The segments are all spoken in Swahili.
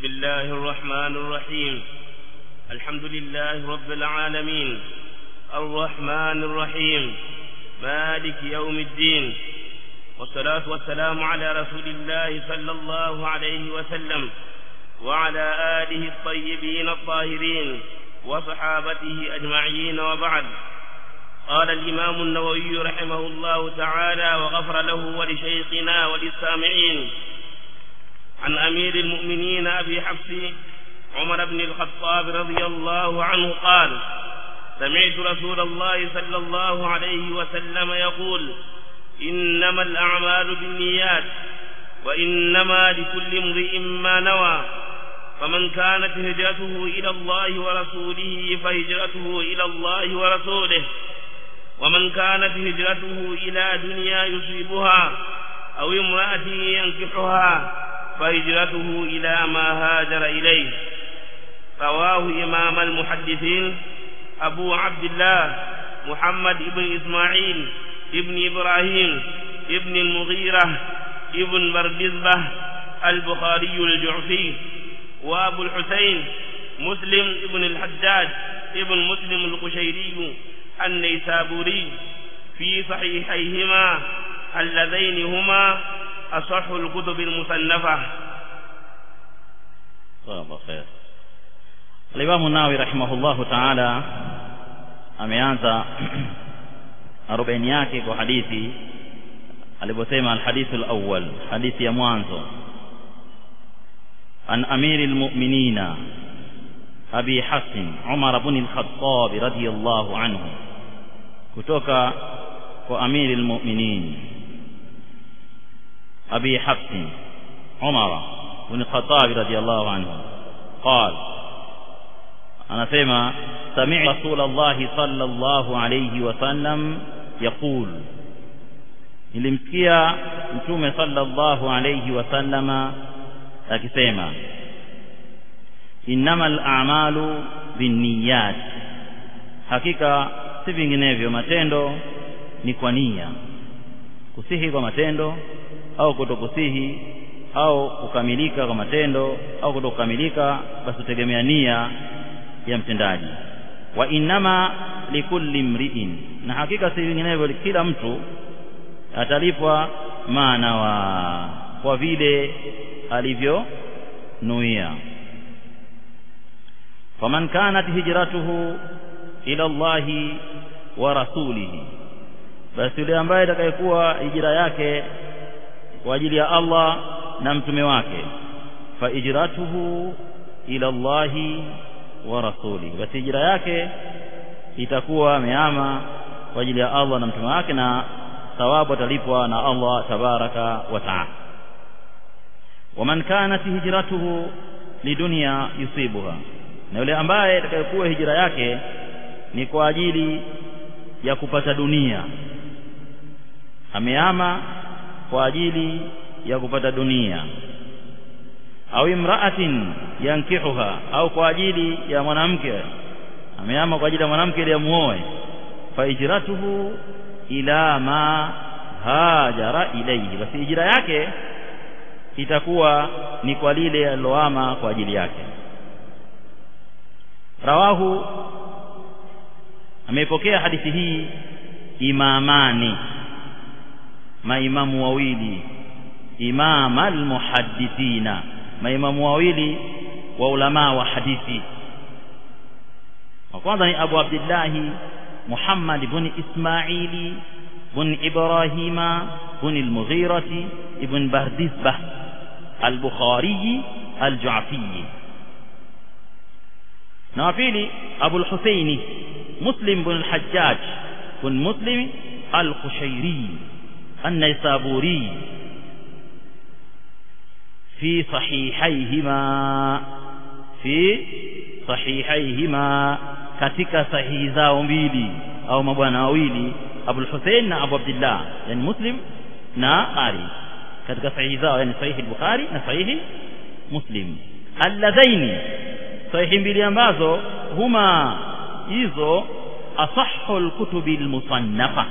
الله الرحمن الرحيم الحمد لله رب العالمين الرحمن الرحيم مالك يوم الدين والصلاة والسلام على رسول الله صلى الله عليه وسلم وعلى آله الطيبين الطاهرين وصحابته أجمعين وبعد قال الإمام النووي رحمه الله تعالى وغفر له ولشيخنا وللسامعين عن أمير المؤمنين أبي حفص عمر بن الخطاب رضي الله عنه قال سمعت رسول الله صلى الله عليه وسلم يقول إنما الأعمال بالنيات وإنما لكل امرئ ما نوى فمن كانت هجرته إلى الله ورسوله فهجرته إلى الله ورسوله ومن كانت هجرته إلى دنيا يصيبها أو امرأة ينكحها فهجرته إلى ما هاجر إليه رواه إمام المحدثين أبو عبد الله محمد بن إسماعيل ابن إبراهيم ابن المغيرة ابن بردزبة البخاري الجعفي وأبو الحسين مسلم ابن الحجاج ابن مسلم القشيري النيسابوري في صحيحيهما اللذين هما أصح الكتب المصنفة الله خير الإمام الناوي رحمه الله تعالى ameanza arobaini yake kwa hadithi aliposema alhadithu alawwal hadithi ya mwanzo an amiri almu'minina abi hasan umar ibn al-khattab radiyallahu anhu kutoka kwa amiri almu'minin abi hasan umar ibn al-khattab radiyallahu anhu قال anasema سمع رسول الله صلى الله عليه وسلم يقول nilimsikia mtume sallallahu alayhi wasallama akisema innamal a'malu binniyat hakika si vinginevyo matendo ni kwa nia kusihi kwa matendo au kutokusihi au kukamilika kwa matendo au kutokukamilika basi tegemea nia ya mtendaji wa innama likulli mri'in na hakika si vinginevyo kila mtu atalipwa maana wa kwa vile alivyonuia faman kanat hijratuhu ila Allahi wa rasulihi basi yule ambaye atakayekuwa hijra yake kwa ajili ya Allah na mtume wake fa hijratuhu ila Allahi wa rasulihi basi hijra yake itakuwa ameama kwa ajili ya Allah na mtume wake na thawabu atalipwa na Allah tabaraka wa taala waman kanat hijratuhu lidunya yusibuha na yule ambaye atakayekuwa hijra yake ni kwa ajili ya kupata dunia ameama kwa ajili ya kupata dunia au imra'atin yankihuha au kwa ajili ya mwanamke ameama kwa ajili ya mwanamke ili amuoe fa hijratuhu ila ma hajara ilayhi basi hijra yake itakuwa ni kwa lile aliloama kwa ajili yake rawahu ameipokea hadithi hii imamani maimamu wawili imam almuhaddithina maimamu wawili wa ulama wa hadithi wa kwanza ni Abu Abdullah Muhammad ibn Ismaili ibn Ibrahima ibn al-Mughira ibn Bardizbah al-Bukhari al-Ju'fi na wa pili Abu al-Husaini Muslim ibn al-Hajjaj ibn Muslim al-Qushairi an-Naisaburi في صحيحيهما في صحيحيهما katika sahihi zao mbili au mabwana wawili Abu Hussein na Abu Abdullah yani Muslim na Ali katika sahihi zao yani sahihi Bukhari na sahihi Muslim alladhaini sahihi mbili ambazo huma hizo asahhu alkutubi almusannafa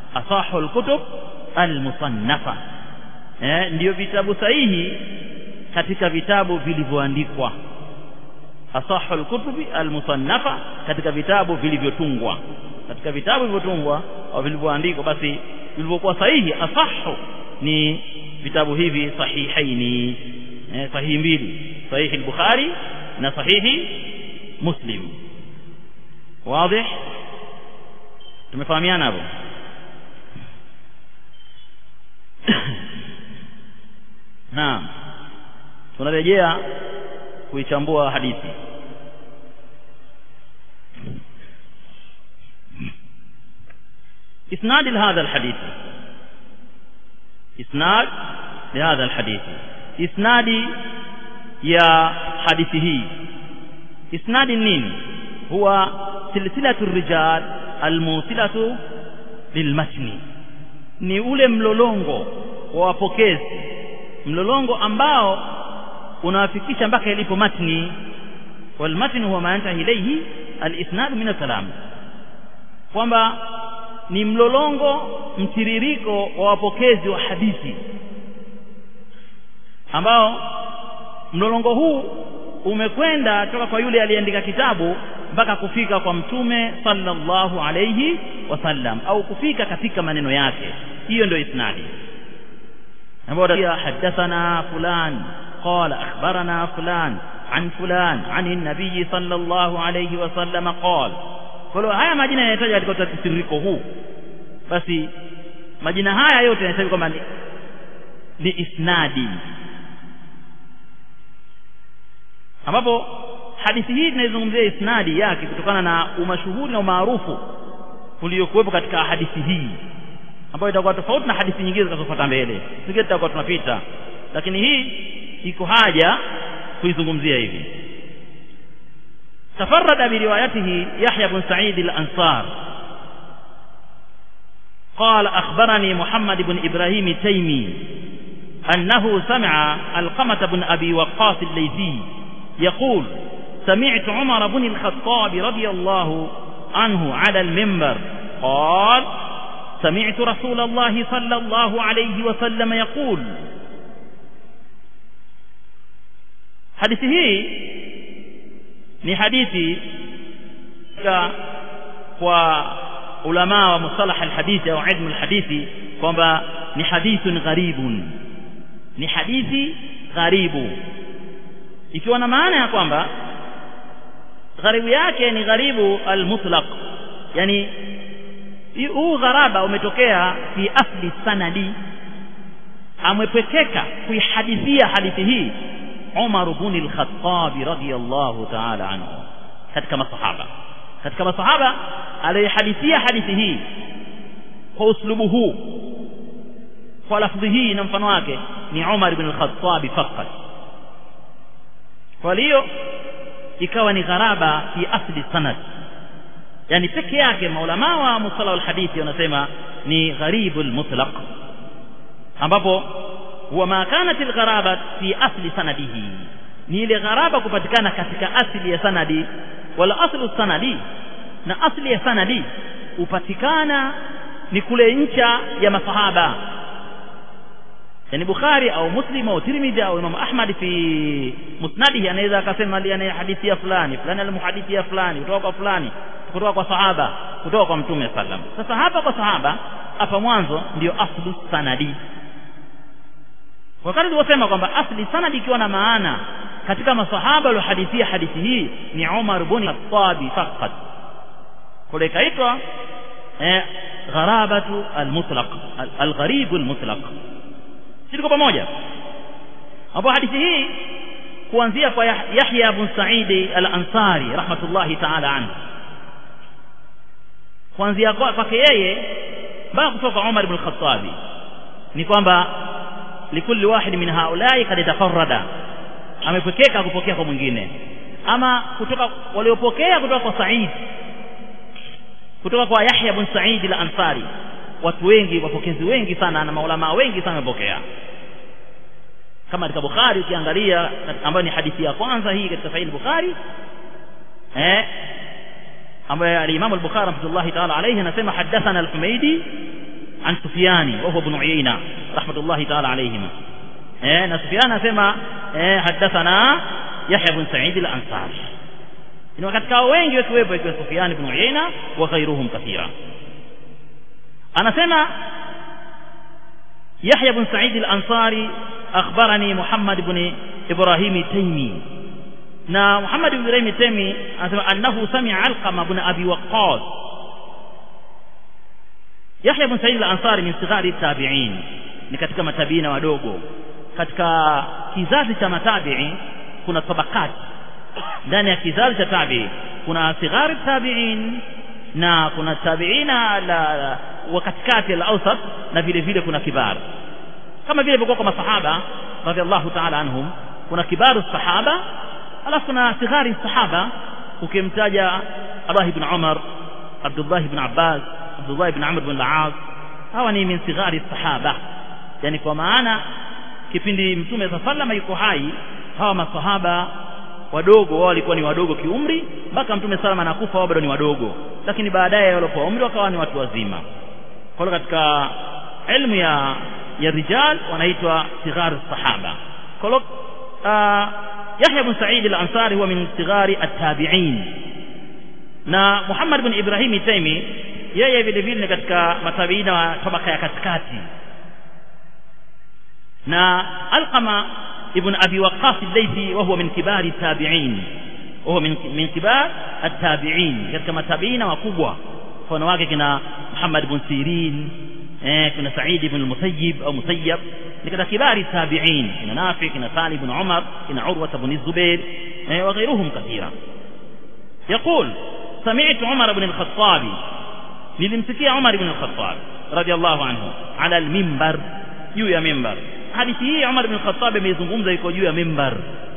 asahhu alkutub almusannafa eh ndio vitabu sahihi katika vitabu vilivyoandikwa asahu alkutubi almusannafa katika vitabu vilivyotungwa katika vitabu vilivyotungwa au vilivyoandikwa basi vilivyokuwa sahihi asahu ni vitabu hivi sahihaini eh, sahihi mbili sahihi al-bukhari na sahihi muslim wazi tumefahamiana hapo naam tunarejea kuichambua hadithi إسناد لهذا الحديث إسناد لهذا الحديث إسناد يا حديثه إسناد النين هو سلسلة الرجال الموصلة للمتن ni ule mlolongo wa wapokezi mlolongo ambao unawafikisha mpaka ilipo matni walmatni huwa ma yantahi ilayhi alisnad min alkalam kwamba ni mlolongo mtiririko wa wapokezi wa hadithi ambao mlolongo huu umekwenda toka kwa yule aliyeandika kitabu mpaka kufika kwa mtume sallallahu alayhi wasallam au kufika katika maneno yake hiyo ndio isnadi ambayo hadathana fulan qala akhbarana fulan an fulan an an-nabiy sallallahu alayhi wasallam qala kwa hiyo haya majina yanayotajwa katika mtiririko huu basi majina haya yote yanatajwa kwamba ni, ni isnadi ambapo hadithi hii tunaizungumzia isnadi yake kutokana na umashuhuri na umaarufu uliokuwepo katika hadithi hii ambayo itakuwa tofauti na hadithi nyingine zitakazofuata mbele singine tutakuwa tunapita lakini hii iko haja kuizungumzia hivi تفرد بروايته يحيى بن سعيد الأنصار قال أخبرني محمد بن إبراهيم التيمي أنه سمع القمة بن أبي وقاص الليثي يقول سمعت عمر بن الخطاب رضي الله عنه على المنبر قال سمعت رسول الله صلى الله عليه وسلم يقول حديثه ni hadithi kwa ulama wa mustalah alhadithi au ilmu alhadithi kwamba ni hadithun gharibun ni hadithi gharibu ikiwa na maana ya kwamba gharibu yake ni gharibu almutlaq yani huu gharaba umetokea fi asli sanadi amepekeka kuihadithia hadithi hii Umar ibn al-Khattab radiyallahu ta'ala anhu katika masahaba katika masahaba aliyehadithia hadithi hii kwa uslubu huu kwa lafdhi hii na mfano wake ni Umar ibn al-Khattab faqat kwa hiyo ikawa ni gharaba fi asli sanad yani peke yake maulama wa mustalah al-hadithi wanasema ni gharibul mutlaq ambapo huwa ma kanat algharaba fi asli sanadihi ni ile gharaba kupatikana katika asili ya sanadi wala aslu sanadi na asli ya sanadi upatikana ni kule ncha ya masahaba yani Bukhari au Muslim au Tirmidhi au Imam Ahmad fi musnadihi anaweza akasema ali hadithi fulani fulani almuhadithi fulani kutoka kwa fulani kutoka kwa sahaba kutoka kwa mtume sallam sasa hapa kwa sahaba hapa mwanzo ndio aslu sanadi wakati tuliposema kwamba asli sanadi ikiwa na maana katika masahaba waliohadithia hadithi hii ni Umar ibn Khattab faqat kule kaitwa eh gharabatu almutlaq algharib almutlaq siko pamoja hapo hadithi hii kuanzia kwa Yahya ibn Sa'id al-Ansari rahmatullahi ta'ala anhu kuanzia kwake yeye mpaka kutoka Umar ibn Khattab ni kwamba likulli wahid min haulai kad tafarrada amepokeka kupokea kwa mwingine ama kutoka waliopokea kutoka kwa Said kutoka kwa Yahya ibn Sa'id al-Ansari watu wengi wapokezi wengi sana na maulama wengi sana wamepokea kama katika Bukhari ukiangalia ambayo ni hadithi ya kwanza hii katika Sahih Bukhari eh ambaye al-Imam al-Bukhari rahmatullahi ta'ala alayhi anasema hadathana al-Humaydi عن سفيان وهو ابن عيينة رحمة الله تعالى عليهما eh na Sufyan anasema eh hadathana Yahya ibn Sa'id al-Ansari ni katika wengi wakiwepo ikiwa Sufyan ibn Uyayna wa ghairuhum kathira anasema يحيى بن سعيد الأنصاري أخبرني محمد بن إبراهيم التيمي نا محمد بن إبراهيم التيمي أنه سمع علقمة بن أبي وقاص يحيى بن سعيد الأنصاري من صغار التابعين ni katika matabiina wadogo katika kizazi cha matabii kuna tabakati ndani ya kizazi cha tabii kuna sighari tabiin na kuna tabiina la, la wa katikati al-awsat na vile vile kuna kibar kama vile ilivyokuwa kwa masahaba radhiallahu ta'ala anhum kuna kibaru sahaba alafu kuna sighari sahaba ukimtaja Abdullah ibn Umar Abdullah ibn Abbas Abdullah ibn Amr ibn al-As hawa ni min sighari sahaba yani kwa maana kipindi mtume sallama yuko hai hawa masahaba wadogo wao walikuwa ni wadogo kiumri mpaka mtume salama anakufa wao bado ni wadogo lakini baadaye walipokuwa umri wakawa ni watu wazima kwa katika ilmu ya ya rijal wanaitwa sighar sahaba kwa hiyo Yahya ibn Sa'id al-Ansari huwa min sighari at-tabi'in na Muhammad ibn Ibrahim Taimi yeye vile vile ni katika matabiina wa tabaka ya katikati na Alqama ibn Abi Waqqas al-Laythi wa huwa min kibari at-tabi'in وهو من من كبار التابعين katika matabiina wakubwa mfano wake kina Muhammad ibn Sirin eh kuna Sa'id ibn al-Musayyib au Musayyab ni katika kibari tabi'in kina Nafi kina Salim ibn Umar kina Urwa ibn Zubair eh وغيرهم كثيرا يقول سمعت عمر بن الخطاب nilimsikia Umar ibn al-Khattab radiyallahu anhu ala al-minbar juu ya minbar hadithi hii Umar ibn al-Khattab ameizungumza iko juu ya minbar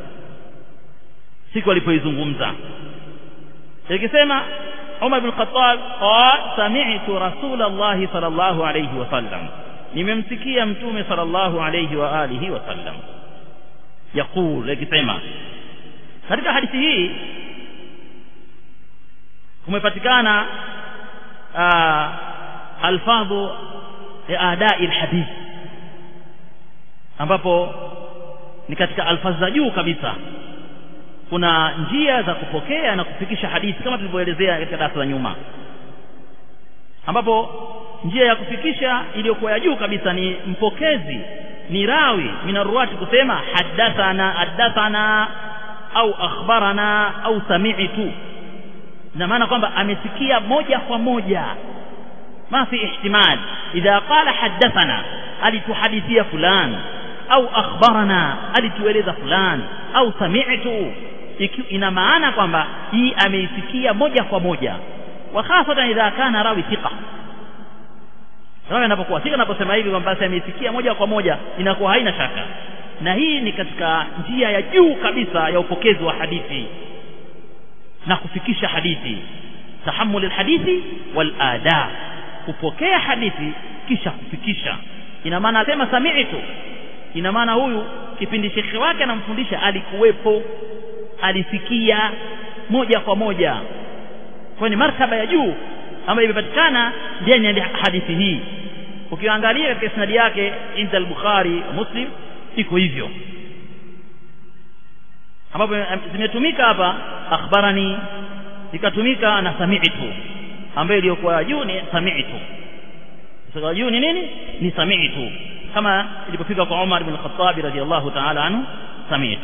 siku alipoizungumza ikisema Umar ibn Khattab qala sami'tu Rasulullah sallallahu alayhi wasallam nimemsikia mtume sallallahu alayhi wa alihi wasallam yakul ikisema katika hadithi hii kumepatikana alfadhu ya adai alhadith ambapo ni katika alfadhi za juu kabisa kuna njia za kupokea na kufikisha hadithi kama tulivyoelezea katika darasa la nyuma ambapo njia ya kufikisha iliyokuwa ya juu kabisa ni mpokezi ni rawi minaruati kusema hadathana hadathana au akhbarana au sami'tu na maana kwamba amesikia moja kwa moja ma fi ihtimal idha qala hadathana alituhadithia fulani au akhbarana alitueleza fulani au sami'tu ina maana kwamba hii ameisikia moja kwa moja wa hasatan idha kana rawi thiqa rawi anapokuwa thika anaposema hivi kwamba basi ameisikia moja kwa moja inakuwa haina shaka na hii ni katika njia ya juu kabisa ya upokezi wa hadithi na kufikisha hadithi tahammul alhadithi wal ada kupokea hadithi kisha kufikisha ina maana asema sami'tu ina maana huyu kipindi shekhe wake anamfundisha alikuwepo alisikia moja kwa moja kwa ni martaba ya juu ambayo imepatikana ndani ya hadithi hii ukiangalia katika isnadi yake inda al-Bukhari Muslim iko hivyo ambapo zimetumika hapa akhbarani ikatumika na sami'tu ambayo iliyokuwa juu ni sami'tu sasa juu ni nini ni sami'tu kama ilipofika kwa Umar ibn al-Khattab radiyallahu ta'ala anhu sami'tu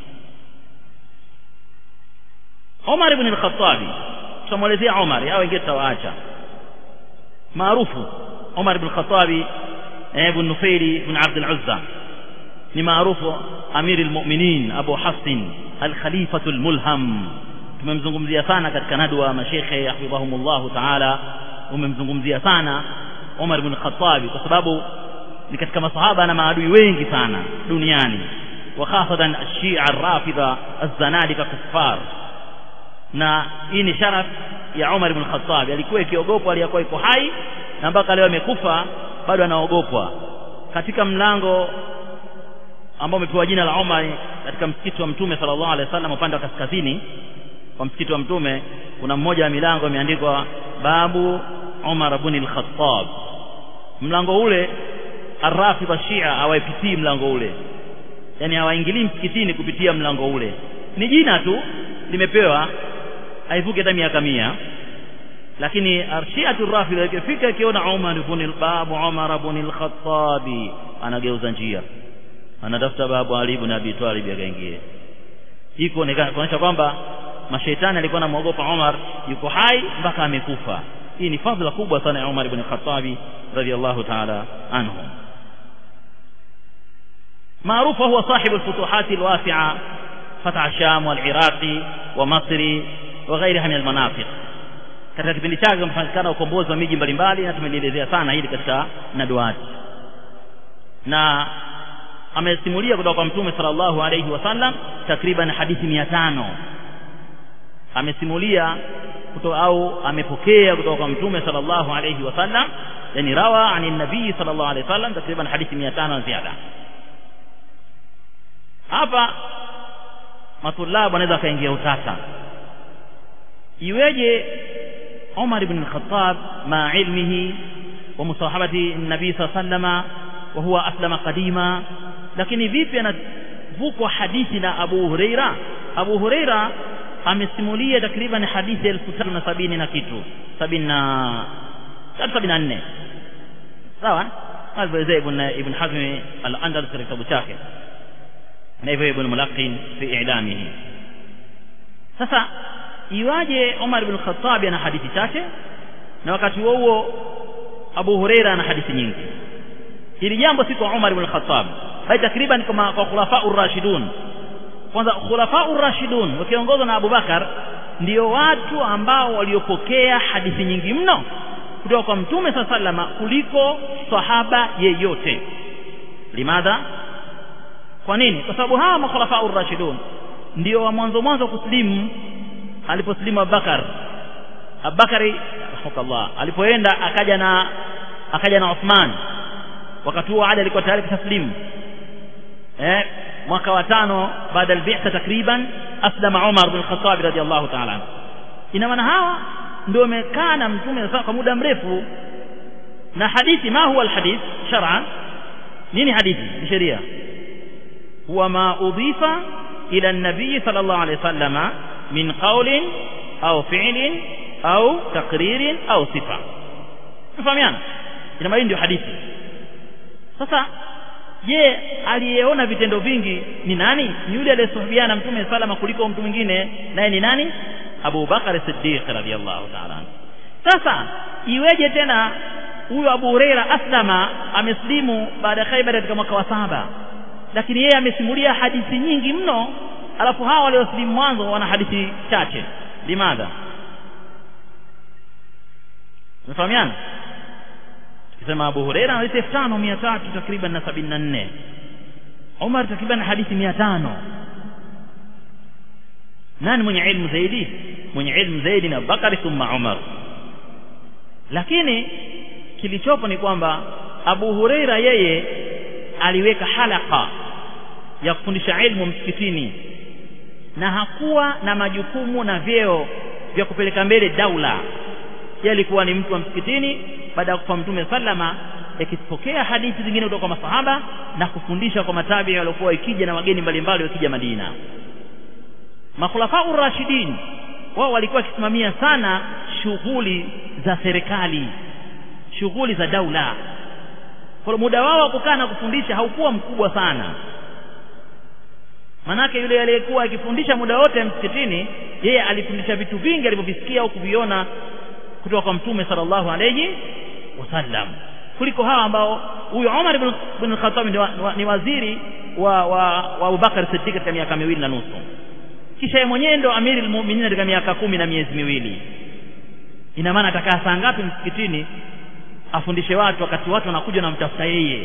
Umar ibn al-Khattab tutamwelezea Umar au wengine tutawaacha maarufu Umar ibn al-Khattab ibn Nufaili ibn Abd al-Uzza ni maarufu Amir al-Mu'minin Abu Hafsin al-Khalifatu al-Mulham tumemzungumzia sana katika nadwa mashekhe hafidhahumullah ta'ala umemzungumzia sana Umar ibn al-Khattab kwa sababu ni katika masahaba na maadui wengi sana duniani wa khasatan ash-Shia ar-Rafidha az-Zanadika kuffar na hii ni sharaf ya Umar ibn Khattab alikuwa ikiogopwa aliyakuwa iko hai na mpaka leo amekufa bado anaogopwa katika mlango ambao umepewa jina la Umar katika msikiti wa Mtume sallallahu alaihi wasallam upande wa kaskazini kwa msikiti wa Mtume kuna mmoja wa milango imeandikwa babu Umar ibn al-Khattab mlango ule Arrafidha Shia hawaipitii mlango ule yani hawaingilii msikitini kupitia mlango ule ni jina tu limepewa haivuki hata miaka mia lakini arshiatu rafidha ikifika ikiona Umar ibn al-Babu Umar ibn al-Khattabi anageuza njia anatafuta babu Ali ibn Abi Talib akaingie hii kuonyesha kwamba mashaitani alikuwa anamwogopa Umar yuko hai mpaka amekufa hii ni fadhila kubwa sana ya Umar ibn al-Khattabi radiyallahu ta'ala anhu معروف هو صاحب الفتوحات الواسعة فتح الشام والعراق ومصر وغيرها من المناطق katika kipindi chake umepatikana ukombozi wa miji mbalimbali na tumelielezea sana hili katika naduati na amesimulia kutoka kwa mtume sallallahu alayhi wasallam takriban hadithi mia tano amesimulia kutoka au amepokea kutoka kwa mtume sallallahu alayhi wasallam yani rawa ani nabii sallallahu alayhi wasallam takriban hadithi mia tano na ziada hapa matulabu anaweza akaingia utata iweje Umar ibn al-Khattab ma ilmihi wa musahabati nabii sallallahu alayhi wasallam wa huwa aslama qadima lakini vipi anavukwa hadithi na Abu Huraira Abu Huraira amesimulia takriban hadithi elfu tatu na sabini na kitu sabini na tatu sabini na nne sawa alivyoelezea ibn ibn Hazm al-Andalus katika kitabu chake na hivyo ibn Mulaqin fi i'lamihi sasa iwaje Umar ibn Khattab ana hadithi chache na wakati huo huo Abu Huraira ana hadithi nyingi hili jambo si kwa Umar ibn Khattab bali takriban kama kwa khulafa urashidun kwanza khulafa urashidun wakiongozwa na Abu Bakar ndio watu ambao waliopokea hadithi nyingi mno kutoka kwa mtume saa salama kuliko sahaba yeyote limadha kwa nini kwa sababu hawa makhulafa urashidun ndio wa mwanzo mwanzo kuslimu aliposlimu Abubakar Abubakari rahmakallah alipoenda akaja na akaja na Uthman wakati huo Ali alikuwa tayari kuslimu eh mwaka wa tano baada ya bi'tha takriban aslama Umar bin Khattab radiyallahu ta'ala ina maana hawa ndio wamekaa na mtume kwa muda mrefu na hadithi ma huwa alhadith shar'an nini hadithi ni sheria huwa ma udhifa ila an-nabii sallallahu alayhi wasallam min qawlin au fi'lin au taqririn au sifa mfahamiana ina maana ndio hadithi sasa je aliyeona vitendo vingi ni nani ni yule aliyesuhubiana mtume salama kuliko mtu mwingine naye ni nani Abu Bakar Siddiq radhiyallahu ta'ala sasa iweje tena huyo Abu Huraira aslama ameslimu baada ya Khaybar katika mwaka wa saba lakini yeye amesimulia hadithi nyingi mno alafu hawa walioslimu mwanzo wana hadithi chache limadha mfahamiana tukisema Abu Huraira hadithi elfu tano mia tatu takriban na sabini na nne Umar takriban hadithi mia tano nani mwenye ilmu zaidi mwenye ilmu zaidi ni Abubakar thumma Umar lakini kilichopo ni kwamba Abu Huraira yeye aliweka halaka ya kufundisha ilmu msikitini na hakuwa na majukumu na vyeo vya kupeleka mbele daula yeye alikuwa ni mtu wa msikitini baada ya kufa mtume sallama yakipokea hadithi zingine kutoka kwa masahaba na kufundisha kwa matabi waliokuwa ikija na wageni mbalimbali wakija Madina makhulafa urashidin wao walikuwa wakisimamia sana shughuli za serikali shughuli za daula kwa muda wao wa kukaa na kufundisha haukuwa mkubwa sana manake yule aliyekuwa akifundisha muda wote msikitini yeye alifundisha vitu vingi alivyovisikia au kuviona kutoka kwa mtume sallallahu alayhi wasallam kuliko hawa ambao huyu Umar ibn, ibn Khattab ni waziri wa wa, wa Abu Bakar Siddiq katika miaka miwili na nusu kisha yeye mwenyewe ndo amiri almu'minin katika miaka kumi na miezi miwili ina maana atakaa saa ngapi msikitini afundishe watu wakati watu wanakuja na mtafuta yeye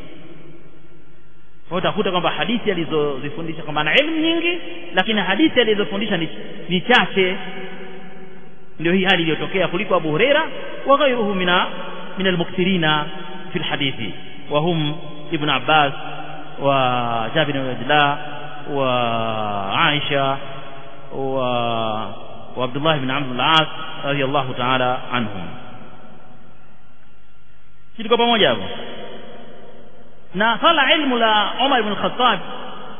kwa utakuta kwamba hadithi alizozifundisha kwamba ana elimu nyingi lakini hadithi alizofundisha ni, ni chache ndio hii hali iliyotokea kuliko Abu Huraira wa ghayruhu mina min almukthirina fi alhadithi wa hum ibn Abbas wa Jabir bin Abdullah wa Aisha wa wa Abdullah ibn Amr al-As radiyallahu ta'ala anhum tuko pamoja hapo na swala ilmu la Umar ibn Khattab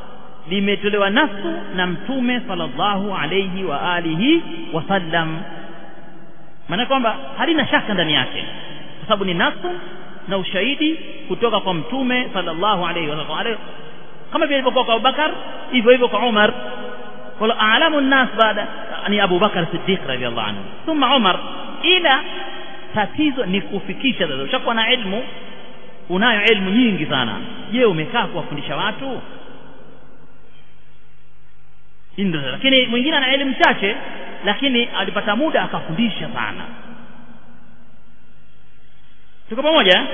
limetolewa nasu na mtume sallallahu alayhi wa alihi wasallam maana kwamba halina shaka ndani yake kwa sababu ni nasu na ushahidi kutoka kwa mtume sallallahu alayhi wasallam kama vile ilivyokuwa kwa Abubakar hivyo hivyo kwa Umar wala a'lamu an-nas baada ni Abu Bakar Siddiq radhiyallahu anhu thumma Umar ila tatizo ni kufikisha sasa ushakuwa na elimu unayo elimu nyingi sana je umekaa kuwafundisha watu ndio lakini mwingine ana elimu chache lakini alipata muda akafundisha sana tuko pamoja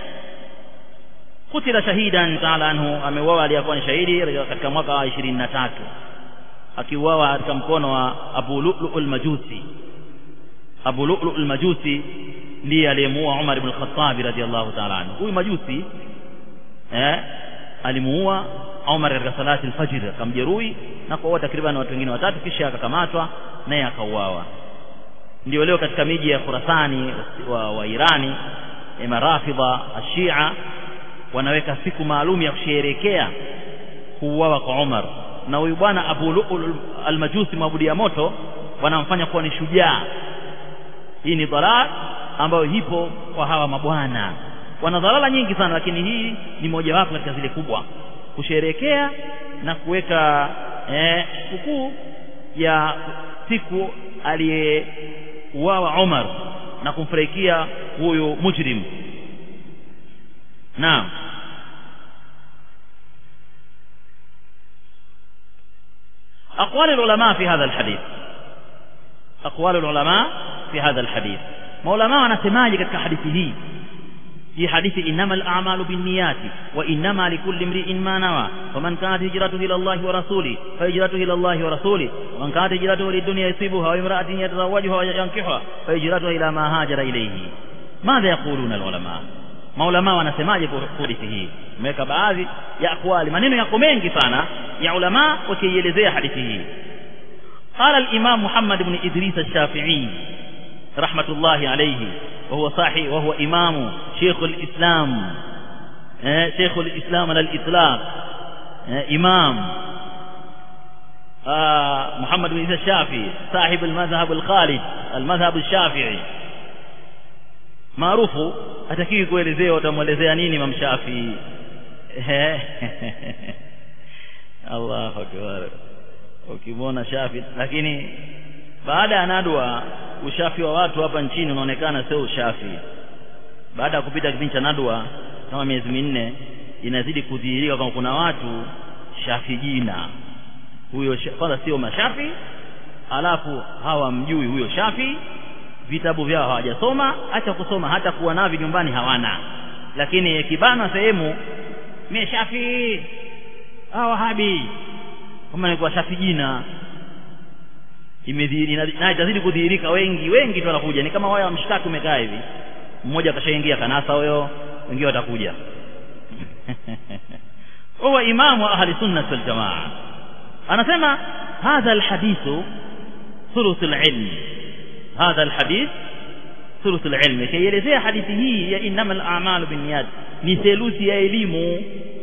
kutila shahidan taala anhu ameuawa aliyekuwa ni shahidi katika mwaka wa 23 akiuawa katika mkono wa Abu Lu'lu al-Majusi Abu Lu'lu al-Majusi ndiye aliyemuua Umar ibn al-Khattab radiyallahu ta'ala anhu huyu Majusi eh alimuua Umar katika salati al-fajr akamjeruhi na kuua takriban watu wengine watatu kisha akakamatwa naye akauawa ndio leo katika miji ya Khurasani wa, wa Irani marafidha ashia wanaweka siku maalum ya kusherehekea kuuawa kwa Umar na huyu bwana Abu Lu'lu al-Majusi mabudi ya moto wanamfanya kuwa ni shujaa hii ni dhalala ambayo ipo kwa hawa mabwana wana dhalala nyingi sana lakini hii ni mojawapo katika zile kubwa kusherehekea na kuweka eh, sikukuu ya siku aliyeuawa Umar na kumfurahikia huyu mujrim naam أقوال العلماء في هذا الحديث أقوال العلماء في هذا الحديث maulama wanasemaje katika hadithi hii hii hadithi innamal a'malu binniyati wa innama likulli imri'in ma nawa faman kanat hijratuhu ila Allah wa rasuli fa hijratuhu ila Allah wa rasuli wa man kanat hijratuhu lidunya yusibuha wa imra'atin yatazawwajuha wa yankihuha fa hijratuhu ila ma hajara ilayhi madha yaquluna alulama maulama wanasemaje kuhusu hadithi hii umeweka baadhi ya akwali maneno yako mengi sana ya ulama wakielezea hadithi hii قال الإمام محمد بن إدريس الشافعي رحمة الله عليه وهو صاحب وهو إمام شيخ الإسلام شيخ الإسلام على الإطلاق إمام محمد بن إدريس الشافعي صاحب المذهب الخالد المذهب الشافعي maarufu hatakiwi kuelezea utamwelezea nini Imam Shafi Allahu akbar ukimwona Shafi lakini baada ya nadwa ushafi wa watu hapa nchini unaonekana sio ushafi baada ya kupita kipindi cha nadwa kama miezi minne inazidi kudhihirika kwamba kuna watu shafi jina huyo kwanza sio mashafi alafu hawamjui huyo shafi vitabu vyao hawajasoma acha kusoma hata kuwa navyo nyumbani hawana lakini kibana sehemu mie shafi hawa wahabi kama ni kwa shafi jina imedhihiri na itazidi kudhihirika wengi wengi tu wanakuja ni kama wao wamshtaki umekaa hivi mmoja akashaingia kanasa huyo wengine watakuja huwa imamu ahli sunna wal jamaa anasema hadha alhadithu thuluth alilm hadha alhadith thuluth alilm kielezea hadithi hii ya innamal a'malu binniyat ni theluthi ya elimu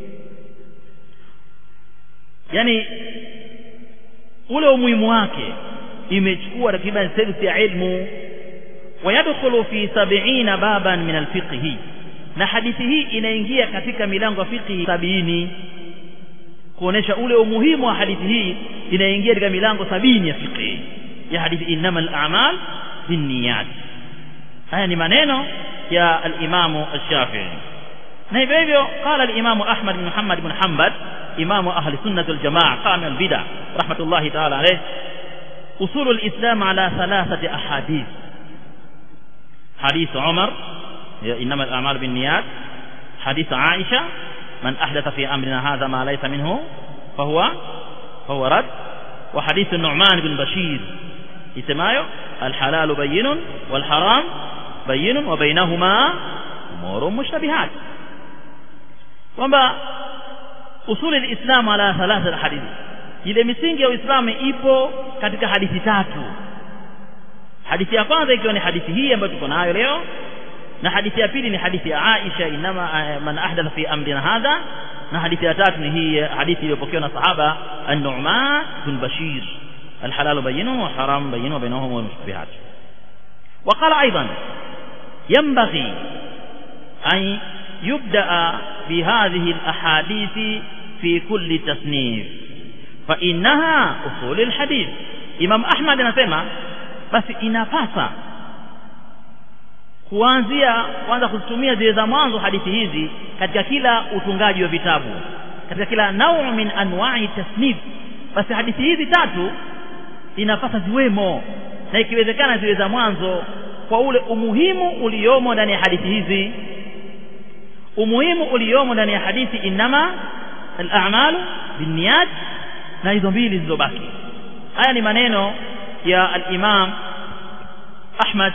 yani ule umuhimu wake imechukua takriban theluthi ya ilmu wayadkhulu fi sab'ina baban min alfiqhi na hadithi hii inaingia katika milango ya fiqhi sabini kuonesha ule umuhimu wa hadithi hii inaingia katika milango sabini ya fiqhi ya hadithi innamal a'mal binniyat haya ni maneno ya al-Imamu al-Shafi'i na hivyo hivyo qala al-Imamu Ahmad bin Muhammad bin Hanbal imamu ahli sunnah wal jamaa qama al-bid'ah rahmatullahi ta'ala alayh usul al-islam ala thalathati ahadith حديث عمر إنما الأعمال بالنيات حديث عائشة من أحدث في أمرنا هذا ما ليس منه فهو فهو رد وحديث النعمان بن بشير اسمايه الحلال بين والحرام بين وبينهما أمور مشتبهات kwamba usuli lislamu ala thalatha hadithi ile misingi ya uislamu ipo katika hadithi tatu hadithi ya kwanza ikiwa ni hadithi hii ambayo tuko nayo leo na hadithi ya pili ni hadithi ya Aisha inama man ahdatha fi amrina hadha na hadithi ya tatu ni hii hadithi iliyopokewa na sahaba an-Nu'man bin Bashir الحلال بين والحرام بين وبينهما المشبهات وقال أيضا ينبغي أن يبدأ بهذه الأحاديث في كل تصنيف فإنها أصول الحديث إمام أحمد anasema basi inapasa kuanzia kwanza kuzitumia zile za mwanzo hadithi hizi katika kila utungaji wa vitabu katika kila nau min anwa'i tasnif basi hadithi hizi tatu inapasa ziwemo na ikiwezekana ziwe za mwanzo kwa ule umuhimu uliomo ndani ya hadithi hizi umuhimu uliomo ndani ya hadithi inama al-a'malu binniyat na hizo mbili zilizobaki haya ni maneno ya al-Imam Ahmad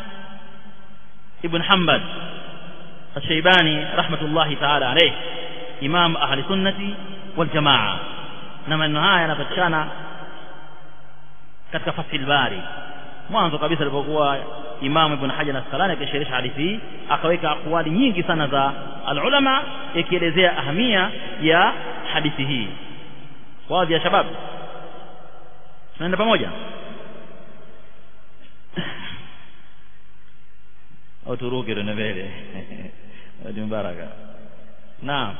ibn Hanbal al-Shaybani rahmatullahi ta'ala alayh imam ahli sunnati wal jamaa na maneno haya yanapatikana katika Fathul Bari mwanzo kabisa alipokuwa Imam Ibn Hajar al-Asqalani akisherehesha hadithi hii akaweka akwali nyingi sana za alulama ikielezea ahamia ya hadithi hii wazi ya shabab tunaenda pamoja au turuke tena mbele wadi mbaraka naam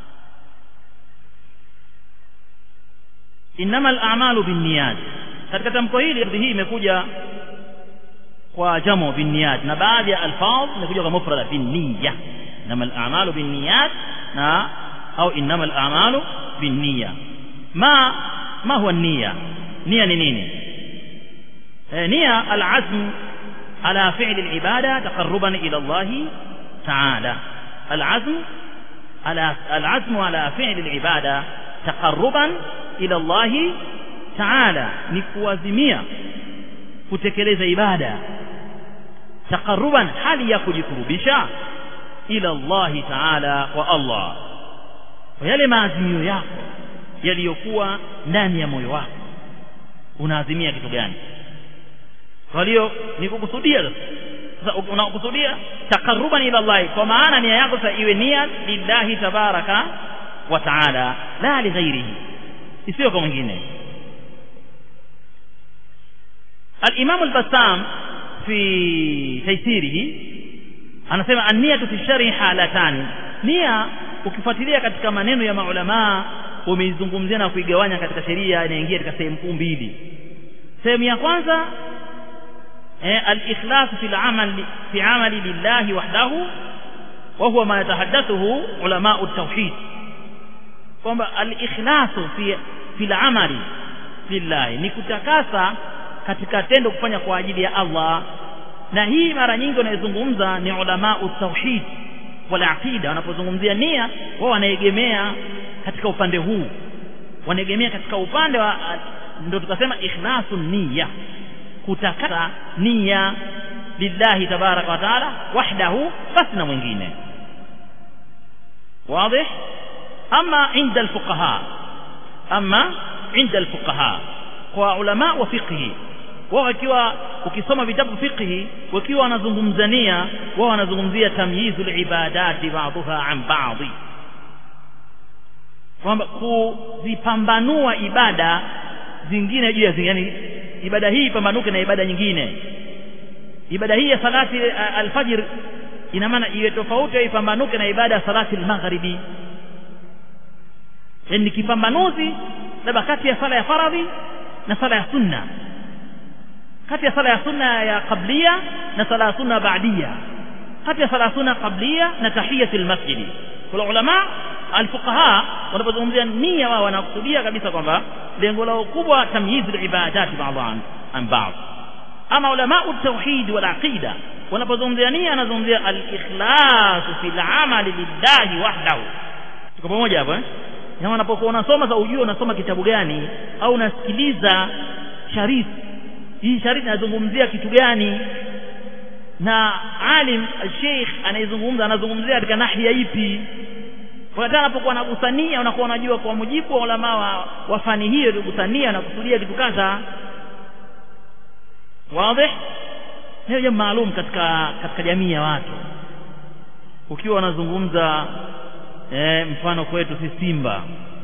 innama al-a'malu binniyat katika tamko hili hii imekuja kwa jamo binniyat na baadhi ya alfaz imekuja kwa mufrada binniya innama al-a'malu binniyat na au innama al-a'malu binniya ma ma huwa niyya nia ni nini nia al-azm ala fi'l al-ibada taqarruban ila Allah ta'ala al-azm ala al-azm ala fi'l al-ibada taqarruban ila Allah ta'ala ni kuazimia kutekeleza ibada taqarruban hali ya kujikurubisha ila Allah ta'ala kwa Allah kwa yale maazimio yako yaliyokuwa ndani ya moyo wako unaazimia kitu gani kwa hiyo ni kukusudia sasa unakusudia taqarruban ila Allah kwa maana nia yako sasa iwe nia lillahi tabaraka wa ta'ala la li ghairihi isiyo kwa mwingine الإمام البسام في تيسيره anasema an-niyatu fi shar'i halatan nia ukifuatilia katika maneno ya maulama wameizungumzia na kuigawanya katika sheria inaingia katika sehemu kuu mbili sehemu ya kwanza eh, al-ikhlas fi al-amal fi amali lillahi wahdahu wa huwa ma yatahaddathuhu ulama at-tauhid kwamba al-ikhlas fi fi al-amali lillahi ni kutakasa katika tendo kufanya kwa ajili ya Allah na hii mara nyingi wanaizungumza ni ulama tauhid wala aqida wanapozungumzia nia wao wanaegemea katika upande huu wanaegemea katika upande wa ndio tukasema ikhlasu nia kutakasa nia lillahi tabaraka wa taala wahdahu basi na mwingine واضح اما عند الفقهاء اما عند الفقهاء kwa ulama wa fiqhi wao wakiwa ukisoma vitabu fiqhi wakiwa wanazungumzania wao wanazungumzia tamyizul ibadati ba'dha an ba'dhi kwamba kuzipambanua ibada zingine juu ya zingine yani ibada hii ipambanuke na ibada nyingine ibada hii ya salati alfajr ina maana iwe tofauti au ipambanuke na ibada ya salati almaghribi yani kipambanuzi labda kati ya sala ya faradhi na sala ya sunna kati ya sala ya sunna ya qablia na sala ya sunna baadia kati ya sala ya sunna qablia na tahiyatul masjid kwa ulama alfuqaha wanapozungumzia nia wao wanakusudia kabisa kwamba lengo lao kubwa tamyiz alibadat ba'dhan an ba'd ama ulama at-tauhid wal aqida wanapozungumzia nia anazungumzia al-ikhlas fil amali lillahi wahdahu tuko pamoja hapo eh na unapokuwa unasoma za ujue unasoma kitabu gani au unasikiliza sharif hii sharif inazungumzia kitu gani na alim sheikh anayezungumza anazungumzia katika nahia ipi kwa hata anapokuwa anagusania unakuwa unajua kwa mujibu wa ulama wa, wa fani hiyo kugusania na kusudia kitu kadha wazi hiyo jambo maalum katika katika jamii ya watu ukiwa unazungumza eh, mfano kwetu si simba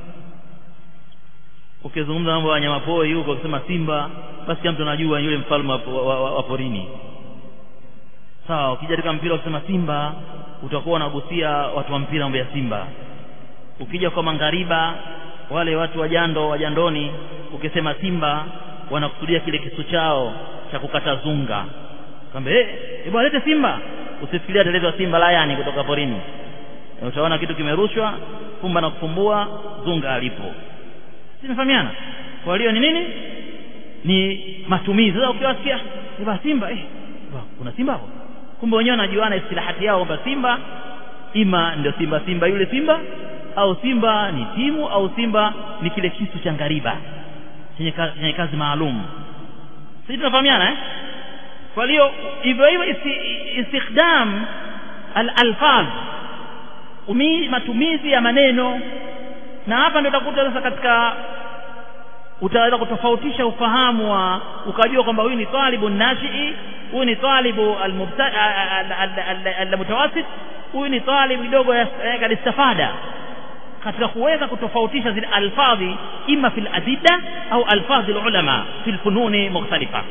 ukizungumza mambo ya wanyamapori huko ukisema simba basi kila mtu anajua yule mfalme wa, wa, wa, wa porini sawa ukija katika mpira ukisema simba utakuwa unagusia watu wa mpira mambo ya simba ukija kwa mangariba wale watu wajando wajandoni ukisema simba wanakusudia kile kisu chao cha kukata zunga kwamba eh hey, bwana lete simba usifikiria ataletwa simba layani kutoka porini utaona kitu kimerushwa kumba na kufumbua zunga alipo zinafahamiana kwa hiyo ni nini ni matumizi sasa ukiwasikia baba simba eh baba kuna simba hapo kumbe wenyewe wanajuana istilahati yao kwamba simba ima ndio simba simba yule simba au simba ni timu au simba ni kile kisu cha ngariba chenye kazi, chenye kazi maalum sisi tunafahamiana eh kwa hiyo hivyo hivyo istikdam al-alfaz matumizi ya maneno na hapa ndio utakuta sasa katika utaweza kutofautisha ufahamu wa ukajua kwamba huyu ni talibu nashii huyu ni talibu almutawasit huyu ni talibu kidogo kadistafada katika kuweza kutofautisha zile alfadhi ima fil adilla au alfadhi ulama fil fununi mukhtalifa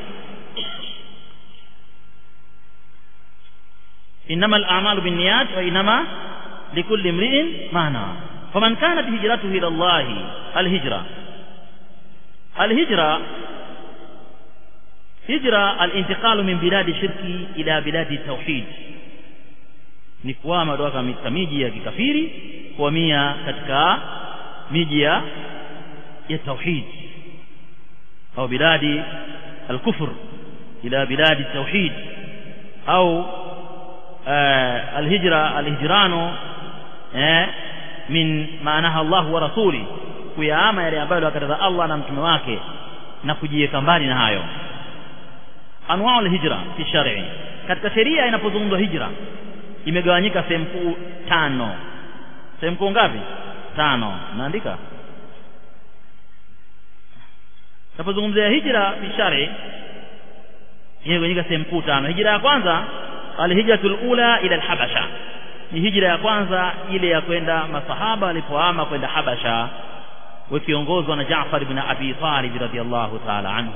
إنما الأعمال بالنيات وإنما لكل امرئ ما نوى فمن كانت هجرته إلى الله الهجرة الهجرة هجرة الانتقال من بلاد الشرك إلى بلاد التوحيد ni kuhama kutoka katika miji ya kikafiri kuhamia katika miji ya ya tauhid au biladi alkufr ila biladi tauhid au alhijra alhijrano eh min maanaha Allah wa rasuli kuyaama yale ambayo akataza Allah na mtume wake na kujiweka mbali na hayo anwaa alhijra fi shar'i katika sheria inapozungumzwa hijra imegawanyika sehemu kuu tano sehemu kuu ngapi tano naandika napozungumzia hijra fi shar'i imegawanyika sehemu kuu tano hijra ya kwanza alhijratul ula ila alhabasha ni hijra ya kwanza ile ya kwenda masahaba walipoama kwenda habasha wakiongozwa na Jaafar ibn Abi Talib radhiallahu ta'ala anhu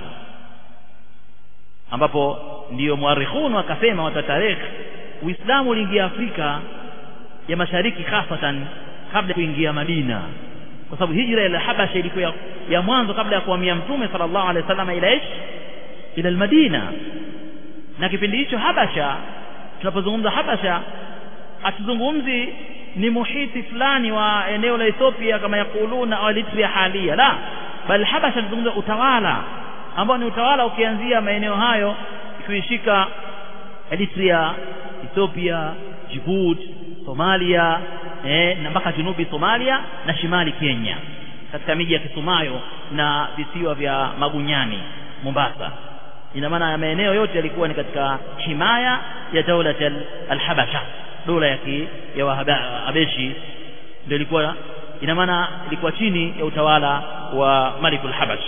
ambapo ndiyo muarikhun wakasema wata tarikh Uislamu uliingia Afrika ya Mashariki hasatan kabla ya kuingia Madina kwa sababu hijra ila Habasha ilikuwa ya, ya mwanzo kabla ya kuhamia Mtume sallallahu alaihi wasallam ila ish ila Madina na kipindi hicho Habasha tunapozungumza Habasha hatuzungumzi ni muhiti fulani wa eneo la Ethiopia kama yakuluna au Eritrea halia la bali Habasha tunazungumza utawala ambao ni utawala ukianzia maeneo hayo kuishika Eritrea Ethiopia Djibouti Somalia eh, na mpaka junubi Somalia na shimali Kenya katika miji ya Kisumayo na visiwa vya Magunyani Mombasa ina maana ya maeneo yote yalikuwa ni katika himaya ya daula al-Habasha dola ya ki, ya Wahabeshi ndio ilikuwa ina maana ilikuwa chini ya utawala wa Malikul Habash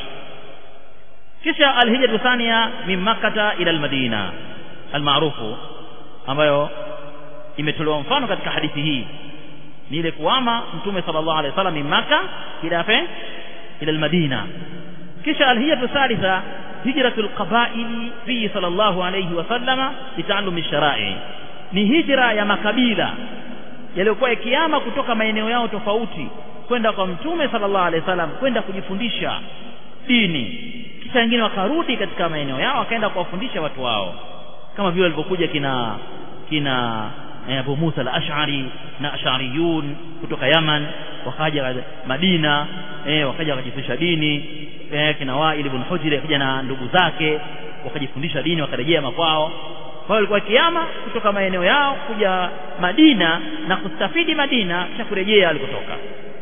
kisha alhijra thania min makkata ila almadina almaarufu ambayo imetolewa mfano katika hadithi hii ni ile kuama mtume sallallahu alaihi wasallam min makka ila fe ila almadina kisha alhijra thalitha hijratu alqabaili fi sallallahu alaihi wasallama litaalumi sharai ni hijra ya makabila yaliyokuwa yakiama kutoka maeneo yao tofauti kwenda kwa mtume sallallahu alaihi wasallam kwenda kujifundisha dini kisha wengine wakarudi katika maeneo yao wakaenda kuwafundisha watu wao kama vile walivyokuja kina kina eh, Abu Musa al-Ash'ari na Ash'ariyun kutoka Yaman wakaja Madina eh, wakaja wakajifundisha dini eh, kina Wa'il ibn Hujr akaja na ndugu zake wakajifundisha dini wakarejea makwao kwa walikuwa kiama kutoka maeneo yao kuja Madina na kustafidi Madina kisha kurejea alikotoka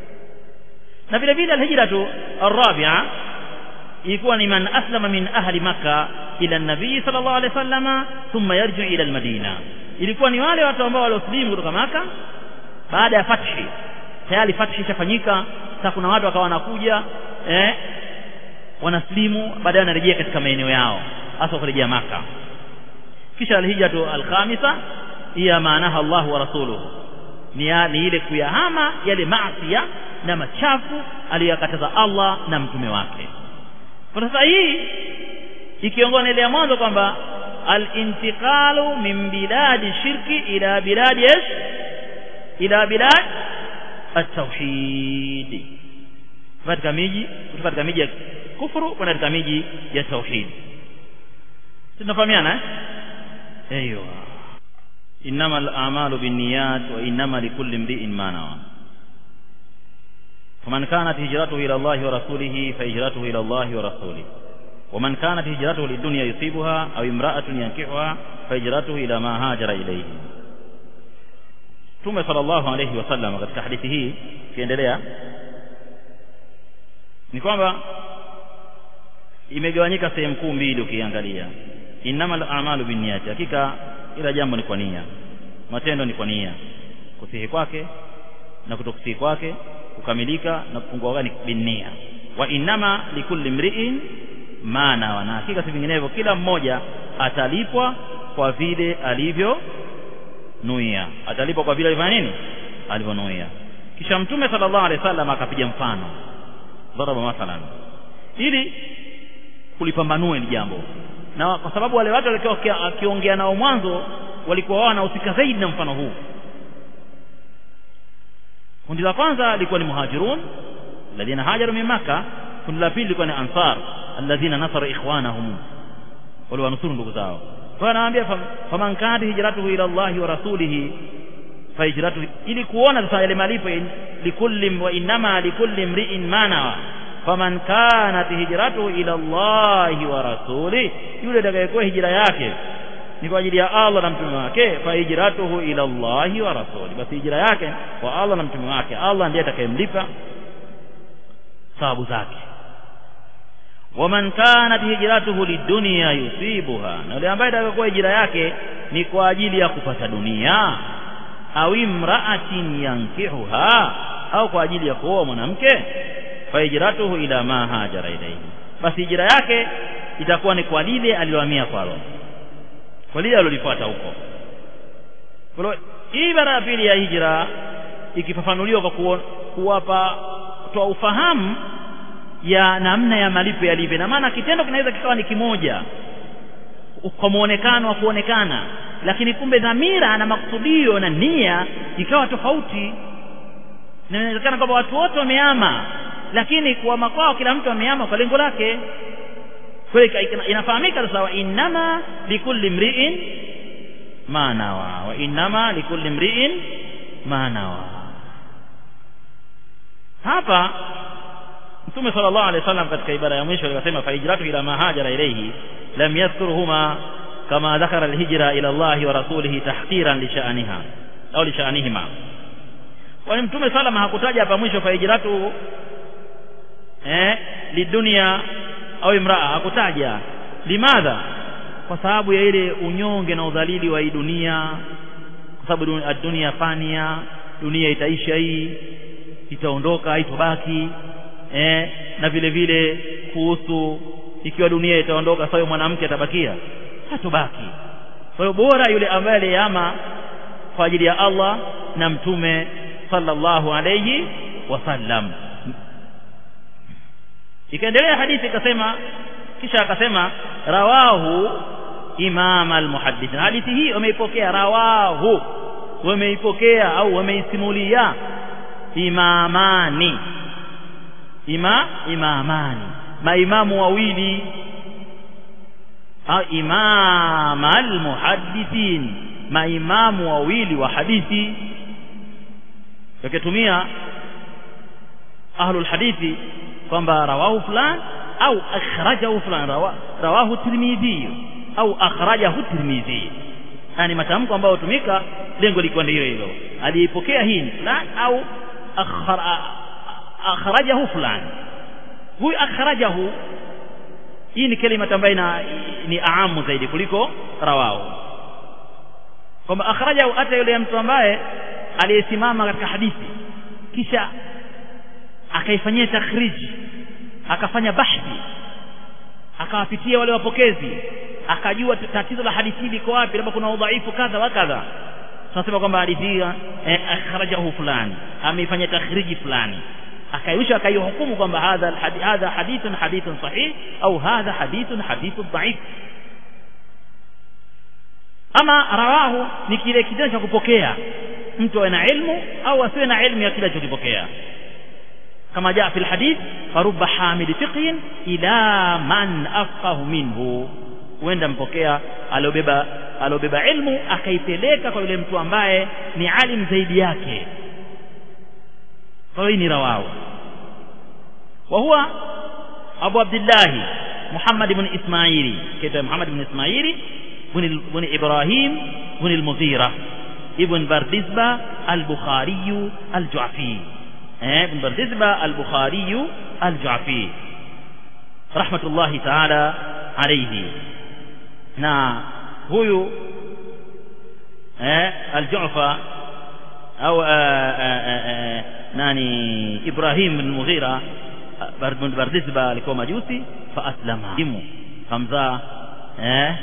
na vile vile alhijratu arabia ilikuwa ni man aslama min ahli maka ila nabii sallallahu alaihi wasallama thumma yarji ila almadina ilikuwa ni wale watu ambao walioslimu kutoka maka baada ya fathi tayari fathi ishafanyika sasa kuna watu wakawa wanakuja eh wanaslimu baadaye wanarejea katika maeneo yao hasa kurejea maka kisha alhijratu alkhamisa hiya maanaha Allah wa rasuluhu ni, ya, ni ile kuyahama yale maasiya na machafu aliyoyakataza Allah na mtume wake kwa sasa hii ikiongozwa na ile ya mwanzo kwamba al-intiqalu min biladi shirki ila biladi ايش ila bilad at-tauhid katika miji kutoka katika miji ya kufuru kwenda katika miji ya tauhid tunafahamiana eh ايوه انما الاعمال بالنيات وانما لكل امرئ ما نوى فمن كانت هجرته الى الله ورسوله فهجرته الى الله ورسوله ومن كانت هجرته للدنيا يصيبها او امراه ينكحها فهجرته الى ما هاجر اليه Mtume sallallahu alayhi wasallam katika hadithi hii kiendelea ni kwamba imegawanyika sehemu kuu mbili ukiangalia innamal a'malu binniyati hakika ila jambo ni kwa nia matendo ni kwa nia kusihi kwake na kutokusihi kwake kukamilika na kupungua kwake binnia wa innama likulli mri'in ma nawa na hakika si vinginevyo kila mmoja atalipwa kwa vile alivyo nuia atalipwa kwa vile alifanya nini alivyonuia kisha mtume sallallahu alaihi wasallam akapiga mfano dharaba mathalan ili kulipambanua ni jambo na kwa sababu wale watu walikuwa akiongea nao mwanzo walikuwa wao wanahusika zaidi na mfano huu kundi la kwanza lilikuwa ni muhajirun alladhina hajaru min makkah kundi la pili lilikuwa ni ansar alladhina nasaru ikhwanahum wale wanusuru ndugu zao kwa anawaambia faman kana hijratuhu ila Allah wa rasulihi fa hijratuhu ili kuona sasa yale malipo likulli wa inma likulli mri'in ma nawa faman kanat hijratuhu ila Allah wa rasulihi yule atakayekuwa hijra yake ni kwa ajili ya Allah na mtume wake fa hijratuhu ila Allah wa rasuli basi hijra yake kwa Allah na mtume wake Allah ndiye atakayemlipa sababu zake waman kanat hijratuhu lidunya yusibuha na yule ambaye atakayokuwa hijra yake ni kwa ajili ya kupata dunia au imra'atin yankihuha au kwa ajili ya kuoa mwanamke fa hijratuhu ila ma hajara ilayhi basi hijra yake itakuwa ni kwa lile alilohamia kwalo kwa lile alilolifuata huko kwa hii ibara ya pili ya hijra ikifafanuliwa kwa kuwapa kutoa ufahamu ya namna ya malipo yalivyo na maana kitendo kinaweza kikawa ni kimoja kwa muonekano wa kuonekana lakini kumbe dhamira na makusudio na nia ikawa tofauti na inawezekana kwamba watu wote wameama lakini kuama kwao kila mtu ameama kwa lengo lake kwa inafahamika sasa wa innama likulli mri'in ma nawa wa innama likulli mri'in ma nawa hapa Mtume sallallahu alaihi wasallam katika ibara ya mwisho akasema fa hijratu ila ma hajara ilayhi lam yadhkuruhuma kama dhakara alhijra ila Allah wa rasulihi tahqiran li sha'niha au li sha'nihima kwani Mtume salama hakutaja hapa mwisho fa hijratu eh lidunia au imraa hakutaja limadha kwa sababu ya ile unyonge na udhalili wa hii dunia kwa sababu dunia fania dunia itaisha hii itaondoka haitobaki eh, na vile vile kuhusu ikiwa dunia itaondoka sasa mwanamke atabakia hatobaki kwa hiyo bora yule ambaye aliyama kwa ajili ya Allah na mtume sallallahu alayhi wasallam ikaendelea hadithi ikasema kisha akasema rawahu imam almuhaddith hadithi hii wameipokea rawahu wameipokea au wameisimulia imamani ima imamani maimamu wawili au imam almuhaddithin maimamu wawili wa hadithi wakitumia ahlul hadithi kwamba rawahu fulan au akhrajahu fulan rawa, rawahu tirmidhi au akhrajahu tirmidhi yani matamko ambayo hutumika lengo liko ndio hilo aliyepokea hii fulan au akhrajahu fulan huyu akhrajahu hii ni kalima ambayo ni aamu zaidi kuliko rawahu kwamba akhrajahu hata yule mtu ambaye aliyesimama katika hadithi kisha akaifanyia takhriji akafanya bahthi akawapitia wale wapokezi akajua tatizo la hadithi liko wapi labda kuna udhaifu kadha wa kadha tunasema kwamba hadithi hii eh, akhrajahu fulani ameifanya takhriji fulani akaisha akaihukumu kwamba hadha alhadith hadha hadithun hadithun sahih au hadha hadithun hadithun dhaif ama rawahu ni kile kitendo cha kupokea mtu awe na ilmu au asiwe na ilmu ya kile alichokipokea kama jaa fi alhadith farubba hamid fiqhin ila man afqahu minhu huenda mpokea aliobeba aliobeba ilmu akaipeleka kwa yule mtu ambaye ni alim zaidi yake kwa hiyo ni rawahu wa huwa abu abdullah muhammad ibn ismaili kaita muhammad ibn ismaili بن إبراهيم بن المغيرة ابن بردزبة البخاري الجعفي ابن بردزبة البخاري الجعفي رحمة الله تعالى عليه na huyu eh, aljufa au nani ibrahim bin mughira bin bardizba alikuwa majusi fa aslama kamzaa eh,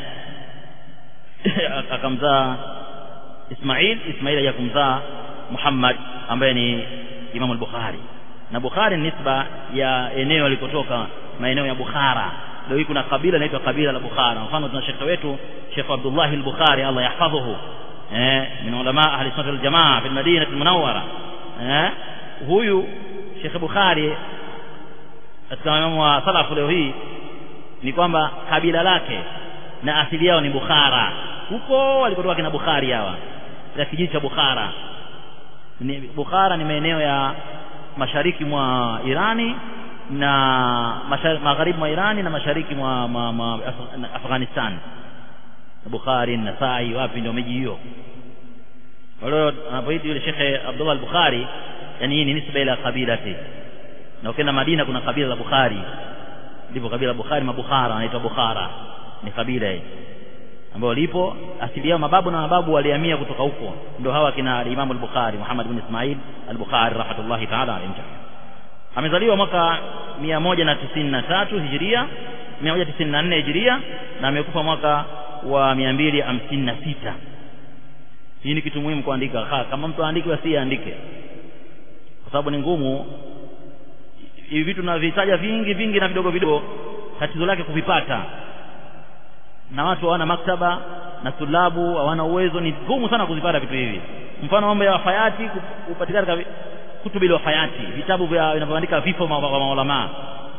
akamzaa Ismail Ismail aja kumzaa Muhammad ambaye ni Imam al-Bukhari na Bukhari ni nisba ya eneo alikotoka maeneo ya Bukhara leo hii kuna kabila inaitwa kabila la Bukhara mfano tuna shekhe wetu Sheikh Abdullah al-Bukhari Allah yahfadhuhu eh min ulama ahli sunnah wal-jamaa fi Madinah al-Munawwara eh huyu Sheikh Bukhari katika imamu wa salafu leo hii ni kwamba kabila lake na asili yao ni Bukhara huko walikotoka kina Bukhari hawa ya kijiji cha Bukhara ni Bukhara ni maeneo ya mashariki mwa Irani na magharibi mwa Irani na mashariki mwa, mwa, mwa Afghanistan Bukhari Nasai wapi ndio miji hiyo walio anapoita yule Shekhe Abdullah al-Bukhari yani hii ni nisba ila kabilati na ukienda Madina kuna kabila la Bukhari ndipo kabila la Bukhari mabukhara anaitwa Bukhara ni kabila hili ambao lipo asili yao mababu na mababu walihamia kutoka huko ndio hawa kina Imam al-Bukhari Muhammad bin Ismail al-Bukhari rahmatullahi ta'ala alayhi amezaliwa mwaka 193 Hijria 194 Hijria na amekufa mwaka wa 256 hii ni kitu muhimu kuandika ha, kama mtu aandike asiandike kwa sababu ni ngumu hivi vitu tunavitaja vingi vingi na vidogo vidogo tatizo lake kuvipata na watu hawana maktaba na tulabu hawana uwezo ni ngumu sana kuzipata vitu hivi mfano mambo ya wafayati kupatikana katika kutubi la wafayati vitabu vya vinavyoandika vifo vya maulama